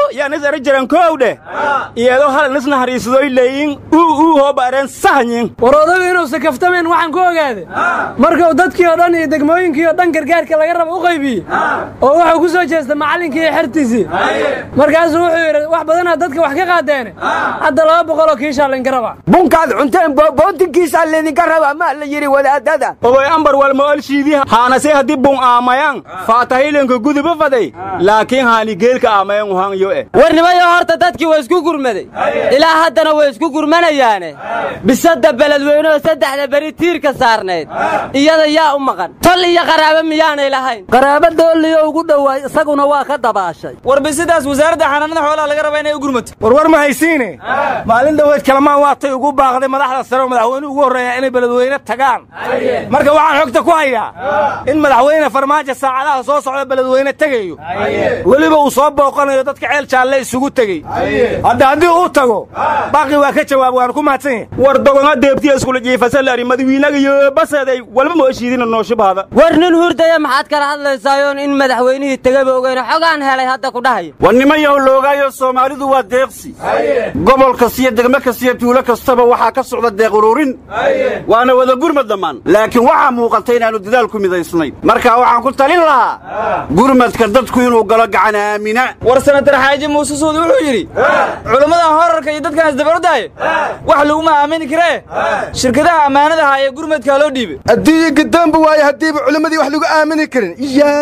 yaa nis ara jiran koow dheh iyadoo hal nis naxariisadoy leeyin uu uu hooba areen sahanyin war odagu inuusan kaftamayn waxaan ku ogaaday markuu dadkii oo dhan iyo degmooyinkii oo dhan gargaarka laga raba u qaybiyey oo wuxuu ku soo jeestay macallinkii iyo xertiisii markaasuu wuxuu yidhi wax badanaa dadka wax ka qaadeene hadda laba boqoloo kiishaa laynka rabaa bunkaad cunteen boobootinkiisaa laydinka rabaa maa la yidhi wadaadada oboy ambar walma olshiidii haanase haddii bun aamayan faatahilenka guduba faday laakiin haani geelka aamayan uhanyo eh warnimayo horta dadkii waa isku gurmaday ilaa haddana way isku gurmanayaane bisadda beledweyneoo saddexda beri tiirka saarnayd iyada yaa u maqan tol iyo qaraabo miyaanay lahayn qaraabo doolliyo ugu dhowaay isaguna waa ka dabaashay war bisidaas wasaaradda xanaanada xoolaha laga rabaa inay u gurmato war war ma haysiine maalin dhoweed kalamaan waatay ugu baaqday madaxda sare oo madaxweynuhu ugu horreeya inay beledweyne tagaan marka waxaan xogta ku hayaa in madaxweyne farmaajo saacadaha soo socda beledweyne tegayo weliba uu soo booqanayo dadka ceel jaalle isugu tegey hadda haddii uu tago baaqi waa ka jawaab waan ku mahadsan yahay war dogonga deebtiya iskula jiifasalaari madawiinaga baseeday walba ma oshiidina nooshibaada war nin hurdaya maxaad kala hadlaysaayoon in madaxweynihii tegaba ogeyna xogaan helay hadda ku dhahaya war nimayaw loogaayo soomaalidu waa deeqsi gobol kastiyo degmo kastiyo tuulo kastaba waxaa ka socda deeq ururin waana wada gurmad dhammaan laakiin waxaa muuqata inaannu dadaal ku midaysnayn marka waxaan ku talin lahaa gurmadka dadku inuu galo gacan aamina war sanatar xaaji muuse suud wuxuu yidhi culammadan horarka iyo dadkan isdabarodaaye wax laguma aamini karee shirkadaha ammaanadaha ee gurmadkaa loo dhiibay adduunya gadoonba waaye haddiiba culimmadii wax lagu aamini karin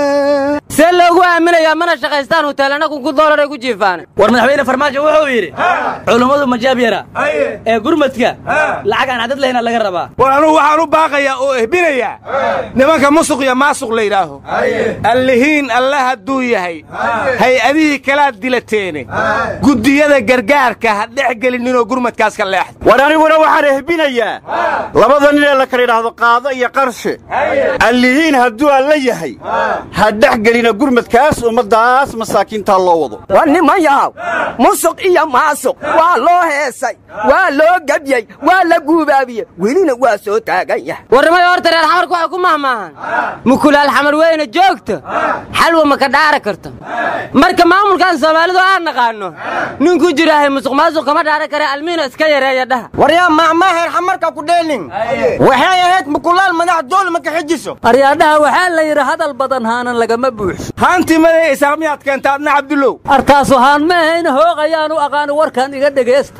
see loogu aaminayaa mana shaqaystaan huteelana kunku doolar ku jiifaan war madaxweyne farmaajo wuxuu yidhi culummadu majaab yara ee gurmadka lacag aan cadad lahayna laga rabaa war anugu waxaan u baaqayaa oo ehbinayaa nimanka musuq iyo maasuq la yidhaaho allihiin alla hadduu yahay hay-adihii kalaad dilateene guddiyada gargaarka ha dhex gelininoo gurmadkaas ka leexda war aniguna waxaan ehbinayaa labada nin ee la kala yidhaahdo qaado iyo qarshe allihiin hadduu alla yahay ha dhex gelina gurmadkaas ummaddaas masaakiintaa loo wado war nimanyahaw musuq iyo maasuq waa loo heesay waa loo gebyey waa la guubaabiyey welina waa soo taagan yahay warnimayo horta reer xamarku waxay ku mahmaahan mukulaal xamar weyne joogto xalwa ma ka dhaari karto marka maamulkan soomaalidu aan naqaanno ninku jiraahay musuq maasuq kama dhaari kare almiino iska yareeya dhaha waryaa maahmaaheer xamarka ku dheelin waxay ahayd mukulaal madax dool ma ka xijiso aryaadhaha waxaa la yidhi hadal badan haanan lagama buuxso haantii maday isaaq miyaad keenta adna cabdullow artaasu haan ma ahayn hoog ayaanu aqaani warkan iga dhegaysta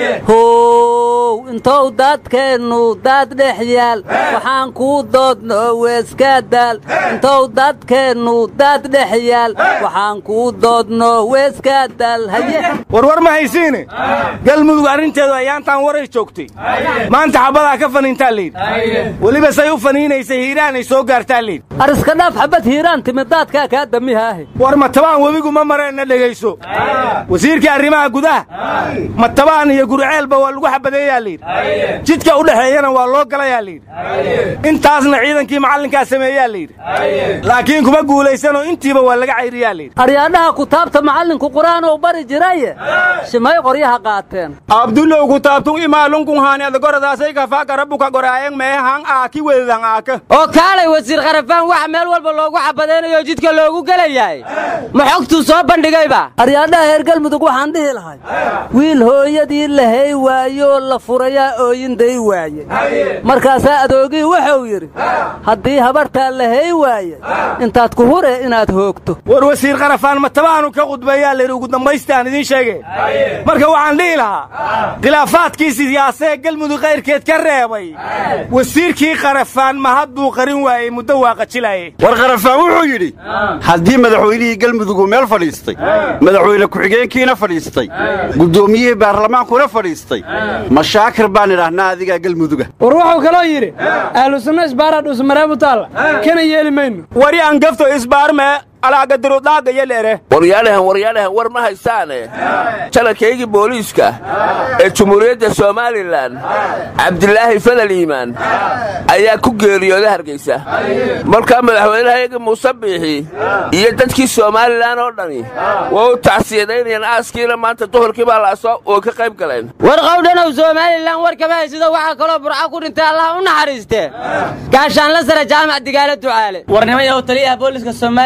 how intou dadkeennu daad dhex yaal waxaan kuu doodno weeska daal intou dadkeennu daad dhex yaal waxaan kuu doodno weeska daal haye warwar ma haysiine galmudug arrinteedu ayaantaan waray joogtay maanta xabadaa ka faniintaa layidhi weliba say u faniinaysay hiiraanay soo gaartaa layidhi ariska dhaaf xabad hiiraan timid daadkaa kaa damihaahe war matabaan webigu ma mareenna dhegayso wasiirkii arrimaha gudaha matabaan iyo gurceelba waa lagu xabadeeyaa layidhi jidka u dhexeeyana waa loo galayaa layidhi intaasna ciidankii macallinkaa sameeyaa layidhi laakiin kuma guulaysanoo intiiba waa laga cayriyaa layidhi aryaadhaha kutaabta macallinku qur'aanuu bari jiraye shimay qoryaha qaateen abdullow kutaabtun imaalunkun haani adagoradaasay kafaaka rabbuka goraayang meehan aaki wedan aaka oo kaalay wasiir kharafaan waxa meel walba loogu xabadaynayo jidka loogu gelayahay ma xogtuu soo bandhigayba aryaadhaha reer galmudug waxaan dhihi lahay wiil hooyadii la hay waayoo la furayaa ooyinday waaye markaasaa adoogii wuxuu yidhi haddii habartaa la hay waaye intaad ku hure inaad hoogto war wasiir kharafaan matabaanu ka khudbeeyaa layidhi ugu dambaystaan idiin sheege marka waxaan dhihi lahaa khilaafaadkii siyaasee galmudug kayrkeed ka reebay wasiirkii kharafaan ma hadduu qarin waayey muddo waa qajilaye war kharafaan wuxuu yidhi haddii madaxweynihii galmudug uu meel fadhiistay madaxweyne ku-xigeenkiina fadhiistay guddoomiyihii baarlamaankuna fadhiistay mashaakir baan idhaahnaa adigaa galmuduga war wuxuu kaloo yidhi ahlu sunno isbaara dhusmareebu taalla kana yeeli mayno wari aan gafto isbaarmee alaagadurudhaagayaleere waryaalahan waryaalahan war ma haysaane jalankaygii booliiska ee jumhuuriyadda somalilan cabdilaahi fadal iimaan ayaa ku geeriyooda hargaysa markaa madaxweynahayaga muuse biixi iyo dadkii somalilan oo dhani waa u tacsiyadaynayaan aaskiina maanta duhurkii baa laasoo oo ka qayb galeen war qowdhanow somalilan war kama haysido waxaa kaloo burca ku dhintay allah u naxariistee gaashaanla sare jaamac digaale ducaale warnimayahow taliyaha booliska somalilan allah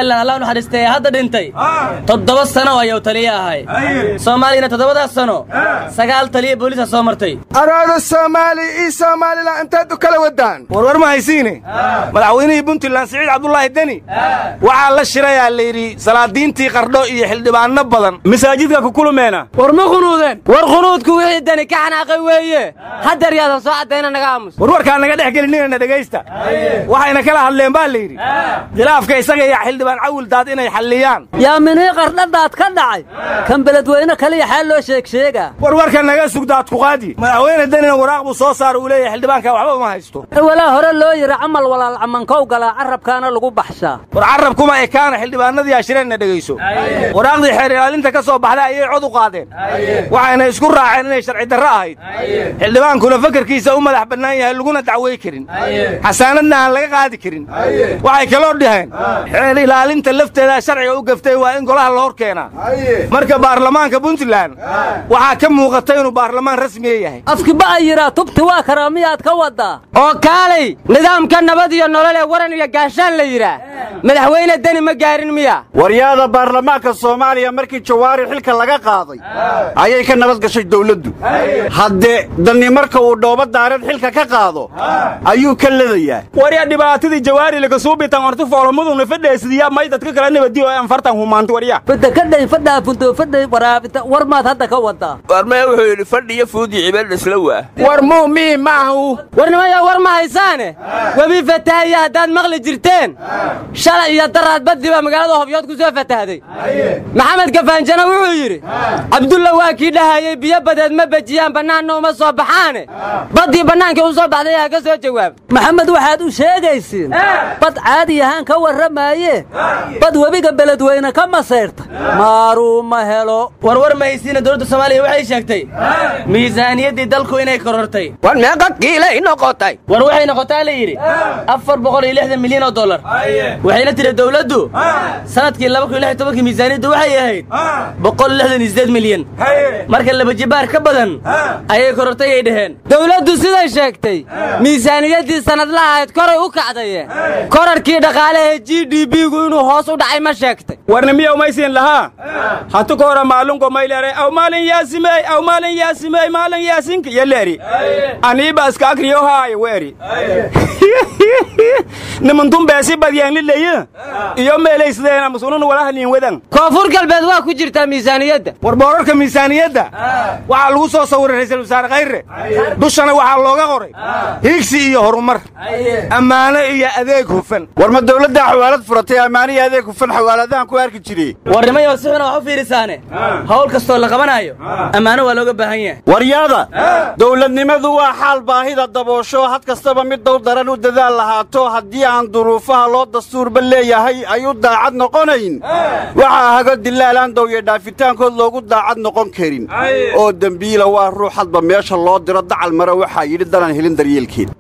naxariistay ee hadda dhintay toddoba sano ayuu taliye ahay soomaaliyana toddobadaas sano sagaal taliye booliisa soo martay araada soomaali iyo somalilan intaad u kala wadaan warwar ma haysiine madaxweynihii puntland siciid cabdulaahi deni waxaa la shirayaa layidhi salaadiintii qardho iyo xildhibaanno badan masaajidka ku kulumeena war ma qunuudeen war qunuudku wixii dani ka xanaaqay weeye haddeer yaadan soo caddayna naga aamus warwarkaa naga dhex gelinina dhegaysta waxayna kala hadleen baa layidhi khilaafka isaga iyo xildhibaan cawil daad inay xalliyaan yaa minii qardhadaad ka dhacay kan beledweyne kaliya xaal loo sheeg sheegaa warwarka naga sugdaad kuqaadi madaxweyne denina waraaq buu soo saara uu leeyahay xildhibaanka waxba uma haysto walaa hore loo yidhi camal walaal camankow galaa carrabkaana lagu baxshaa war carrab kuma ekaana xildhibaanadii ashireenna dhegayso waraaqdii xeer ilaalinta ka soo baxday ayay cod u qaadeen waxayna isku raaceen inay sharci darro ahayd xildhibaankuna fakarkiisa u madax bannaan yahay laguna dacway karin xasaanadna aan laga qaadi karin waxay kaloo dhaheen xeer ilaalinta lafteedaa sharciga u gaftay waa in golaha la hor keenaa marka baarlamaanka puntland waxaa ka muuqata inuu baarlamaan rasmiya yahay afkiba ay yidhaa tubti waa karaa miyaad ka waddaa oo kaalay nidaamka nabad iyo nolol ee waran iyo gaashaan la yidhaah madaxweyne deni ma gaarin miya waryaada baarlamaanka soomaaliya markii jawaari xilka laga qaaday ayay ka nabad gashay dawladdu haddee danni marka uu dhooba daareed xilka ka qaado ayuu ka ledayaa warya dhibaatadii jawaari laga suubitan horti foolmaduna fadheesidiya may dadka kala nabadiyo aan fartan humaanti warya fadda ka dhay fadhaa fundo fadhay waraabita war maad hadda ka wadaa warmee wuxuu yidhi fadhiyo fuudi cibeel isla waa war muumii maahu warnimaya war ma haysaane webi fataahaya haddaad maqli jirteen shalay iyo daraad baddi baa magaalada hobyood ku soo fatahday maxamed gafaanjana wuxuu yidhi cabdulla waa kii dhahayey biyo badeed ma bejiyaan bannaanna uma soo baxaane baddii bannaankii u soo baxday yaa ka soo jawaab maxamed waxaad u sheegaysiin bad caadi ahaan ka warramaaye bad webiga beledweyne ka masayrta maaruu ma helo warwar ma haysiina dowladda soomaaliya waxay sheegtay miisaaniyaddii dalku inay korortay war meeqa kiilay noqotay war waxay noqotaa la yidhi afar boqol iyo lixdan milyan oo dollar waxayna tiri dowladdu sanadkii laba kun iyo lix iyo tobankii miisaaniyaddu waxay ahayd boqol lixdan iyo siddeed milyan marka laba jibaar ka badan ayay korortay ay dhaheen dowladdu siday sheegtay miisaaniyaddii sannadlaha ahayd koray u kacdaye korarkii dhaqaalaha g d b-gu inuu hoos u dhacay ma sheegtay warnimiya umaysiin lahaa hatu ka hora maalunko mayleere aw maalin yaasimey aw maalin yaasimey maalin yaasinka yaleeri aniiba iska akriyo haay weeri nimantun beesi badyaanlileya iyo meelaysdeena masunun walahaniin wadan koonfur galbeed waa ku jirtaa miisaaniyadda war boorarka miisaaniyadda waxaa lagu soo sawiray ra'iisul wasaare khayre dushana waxaa looga qoray higsi iyo horumar ammaano iyo adeeg hufan war ma dawladdaa xawaalad furatay ammaano iyo adeeg hufan xawaaladahan ku arki jiray warnimayo si xuna wax u fiirisaane hawl kastoo la qabanaayo ammaano waa looga baahan yahay waryaada dawladnimadu waa xaal baahida daboosho had kastaba mid dow daran u dadaal lahaato haddii aan duruufaha loo dastuurba leeyahay ay u daacad noqonayn waxaa hago dilaalaan dowya dhaafitaankood loogu daacad noqon karin oo dembiila waa ruux hadba meesha loo diro dacal mare waxaa yidhi danan helin daryeelkeed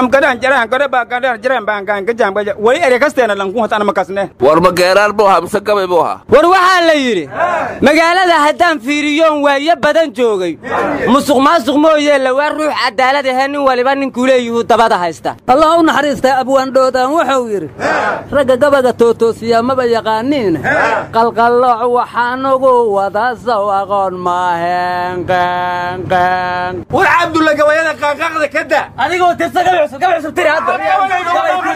weli erekasteena lankuhatan makasne war ma geeraan buu ahaa mise gabay buu ahaa war waxaa la yidhi magaalada haddaan fiiriyoon waayo badan joogay musuq maasuq mooyee lawaa ruux cadaalad ahee nin waliba ninkuu leeyihuu dabada haysta allah u naxariistaa abwaandhoodaan wuxuu yidhi ragga gabaga tootoosiyaa maba yaqaaniin qalqallooc waxaanugu wada saw aqoon maaheen qeenqeen war cabdulla gabayada qaanqaaqda ka da adigoo tirsa gabi cusub gabi cusub tiri hadda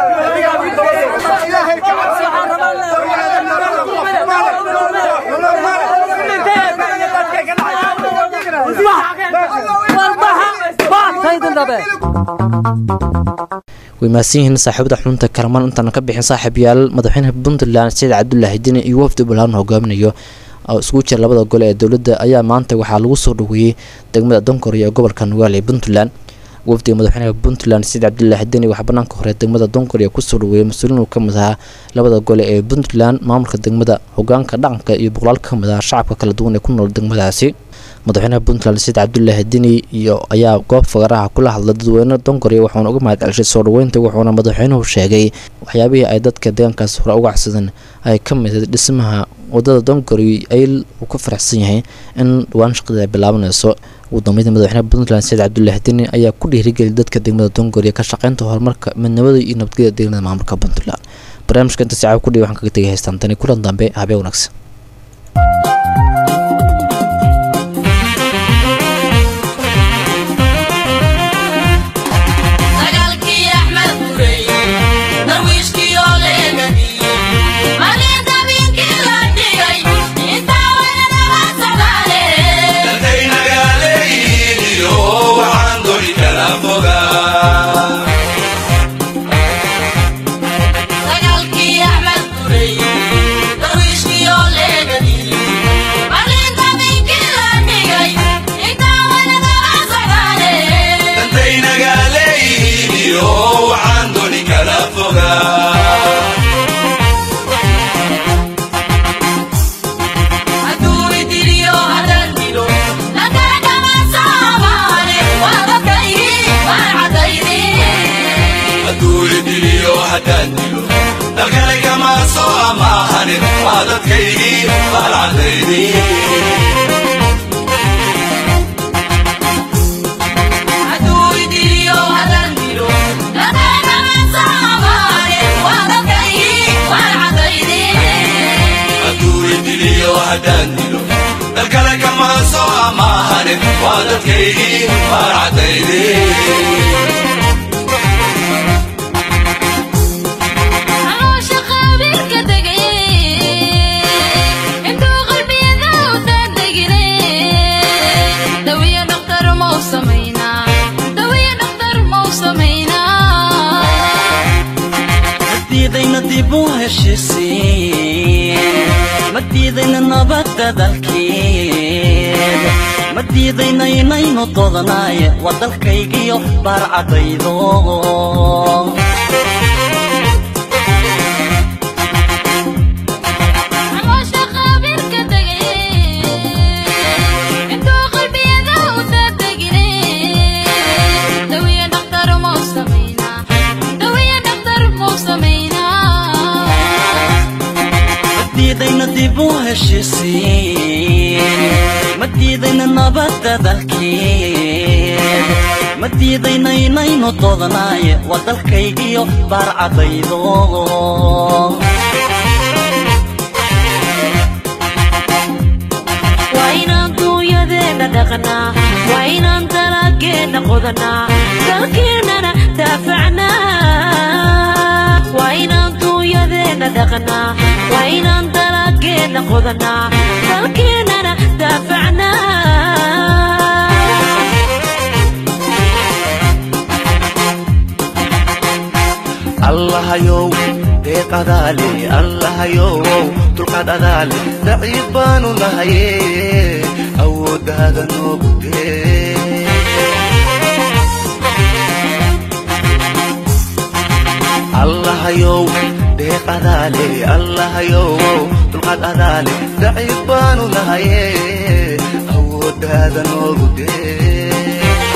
way mahadsan yihiin saaxiibada xubinta kalamaan intaana ka bixin saaxiib yaal madaxweynaha puntland saciid cabdulaahi dini iyo wafdi balaaran hogaaminayo oo isugu jira labada gole ee dowladda ayaa maanta waxaa lagu soo dhaweeyey degmada donkor ee gobolka nugaal ee puntland wafdiga madaxweynaha puntland saciid cabdulaahi deni waxaa banaanka hore degmada donkor ee kusoo dhaweeyey mas-uuliin uu ka mid ahaa labada gole ee puntland maamulka degmada hogaanka dhaqanka iyo boqolaal ka mid ah shacabka kala duwan ee ku nool degmadaasi madaxweynaha puntland saciid cabdulaahi deni iyo ayaa goob fagaraha kula hadlay dadweyne donkoriya wuxuuna uga mahad celshay soo dhaweynta wuxuuna madaxweynuhu sheegay waxyaabihii ay dadka deegaankaas hore uga codsadeen ay ka mid dhismaha wadada donkori ay uu ka faraxsan yahay in dhawaan shaqada ay bilaabanayso ugu dambeynta madaxweynaha puntland saciid cabdulaahi deni ayaa ku dhiirigeliyay dadka degmada donkoriya ka shaqeynta horumarka midnimada iyo nabadgelyada deegaanada maamulka puntland barnaamijka inta sacaa kudhiga waxaan kaga tegay haystaan tani kulan dambe habee wanaagsan dagaalkii axmed gurey darwiishkii oo leegadiyey malinta biinkii la dhigay intaa waynanala socdaale dagaalkii axmed gurey darwiishkii oo leegadiyey malinta biinkii la dhigay intaa waynanala socdaale hadduu idiliyo hadan dilo nagaadhama saabaane waa dadkaygii waan cadaydi hadduu idiliyo hadan dilo nagaadhama saabaane waa dadkaygii waan cadaydi dalkale kama soo amaahane waa dadkaygii baan cadayday caloosha qabiilka degay intuu qalbiyada u daadegine dawiya dhaktar mau samaynaa dawiya dhaktar mau samaynaa madiidayna dib u heshiisiin madiidayna nabadda dalkeed madiidayna inaynu dodanaaye waa dalkaygiyo baarcadaydo caloosha qabiilka degay intuu qalbiyada u daadegine dawiya dhaktar mau samaynaa dawiya dhaktar mau samaynaa madiidayna dib u heshiisiin madiidayna nabadda dalkeed madiidayna inaynu dodanaaye waa dalkaygiyo baarcadaydo waa inaan duunyadeenna dhaqnaa waa inaan dalageenna qodanaa dalkeennana daafacnaa waa inaan duunyadeenna dhaqnaa waa inaan dalageenna qodanaa dalkeennana daafacnaa allahayow deeqadaale allahayow dulqaad adaale daciif baanu nahaye awooddaada noogu dee allahayow deeqadaale allahayow dulqaad adaale daciif baanu nahaye awooddaada noogu dee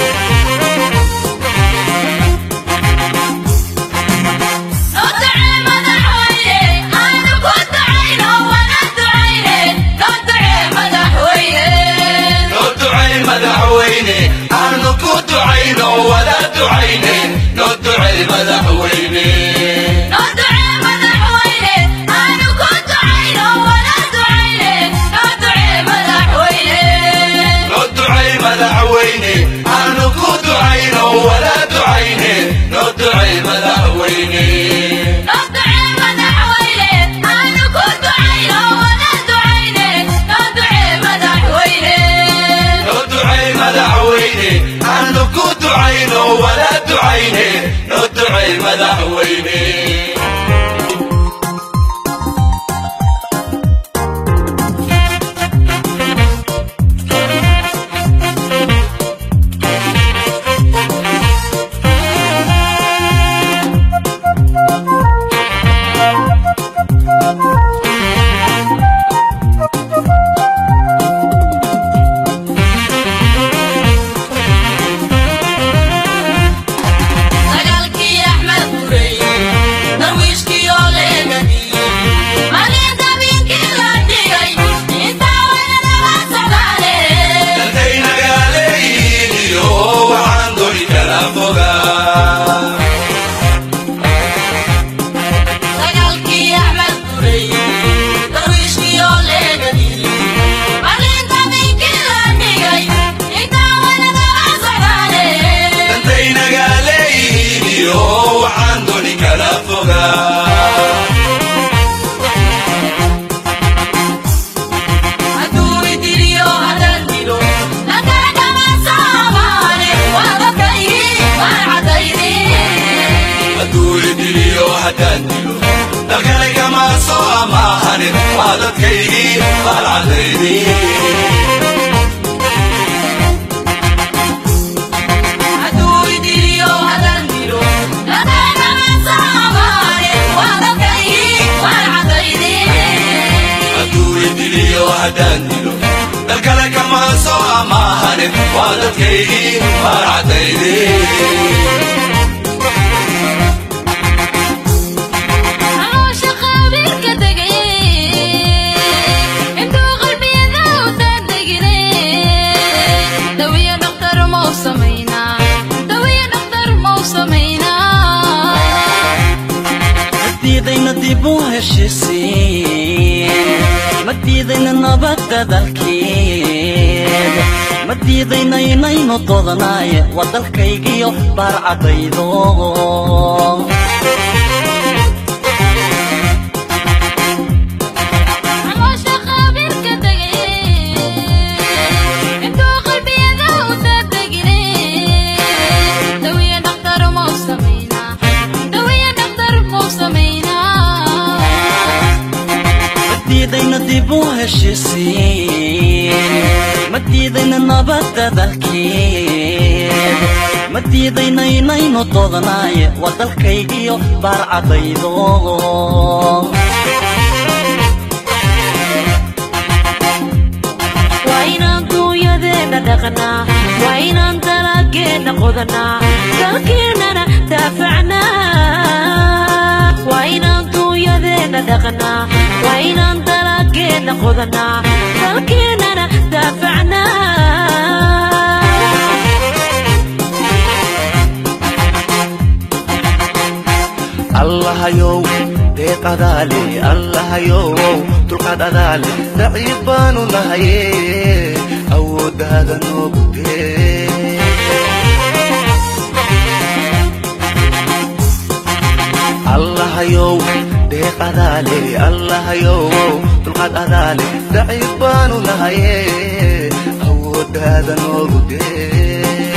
noo ducay madaxweyne aanu ku ducayno wada ducayne noo ducay madaxweyne noo ducay madaxweyne haddaan dilo dalkale kama soo amaahanin waa dadkaygii baalcadaydii hadduu idiliyo haddaan dilo dalkale kama soo amaahanin waa dadkaygii baalcadaydii madiidayna dib u heshisiin madiidayna nabadda dalkeed madiidayna inaynu dodanaaye waa dalkaygiyo baarcadaydo madiidayna dib u heshisiin madiidayna nabadda dalkeed madiidayna inaynu dodanaaye waa dalkaygiyo baarcadaydo waa inaan duunyadeenna dhaqnaa waa inaan dalageenna qodanaa dalkeennana daafacnaa waa inaan duunyadeenna dhaqnaa waa inaan dalageenna qodanaa dalkeennana daafacnaa allahayow deeqadaale allahayow dulqaad adaale daciif baanu nahaye awooddaada noogu dee allahayow deeqadaale allahayow dulqaad adaale daciif baanu nahaye awooddaada noogu dee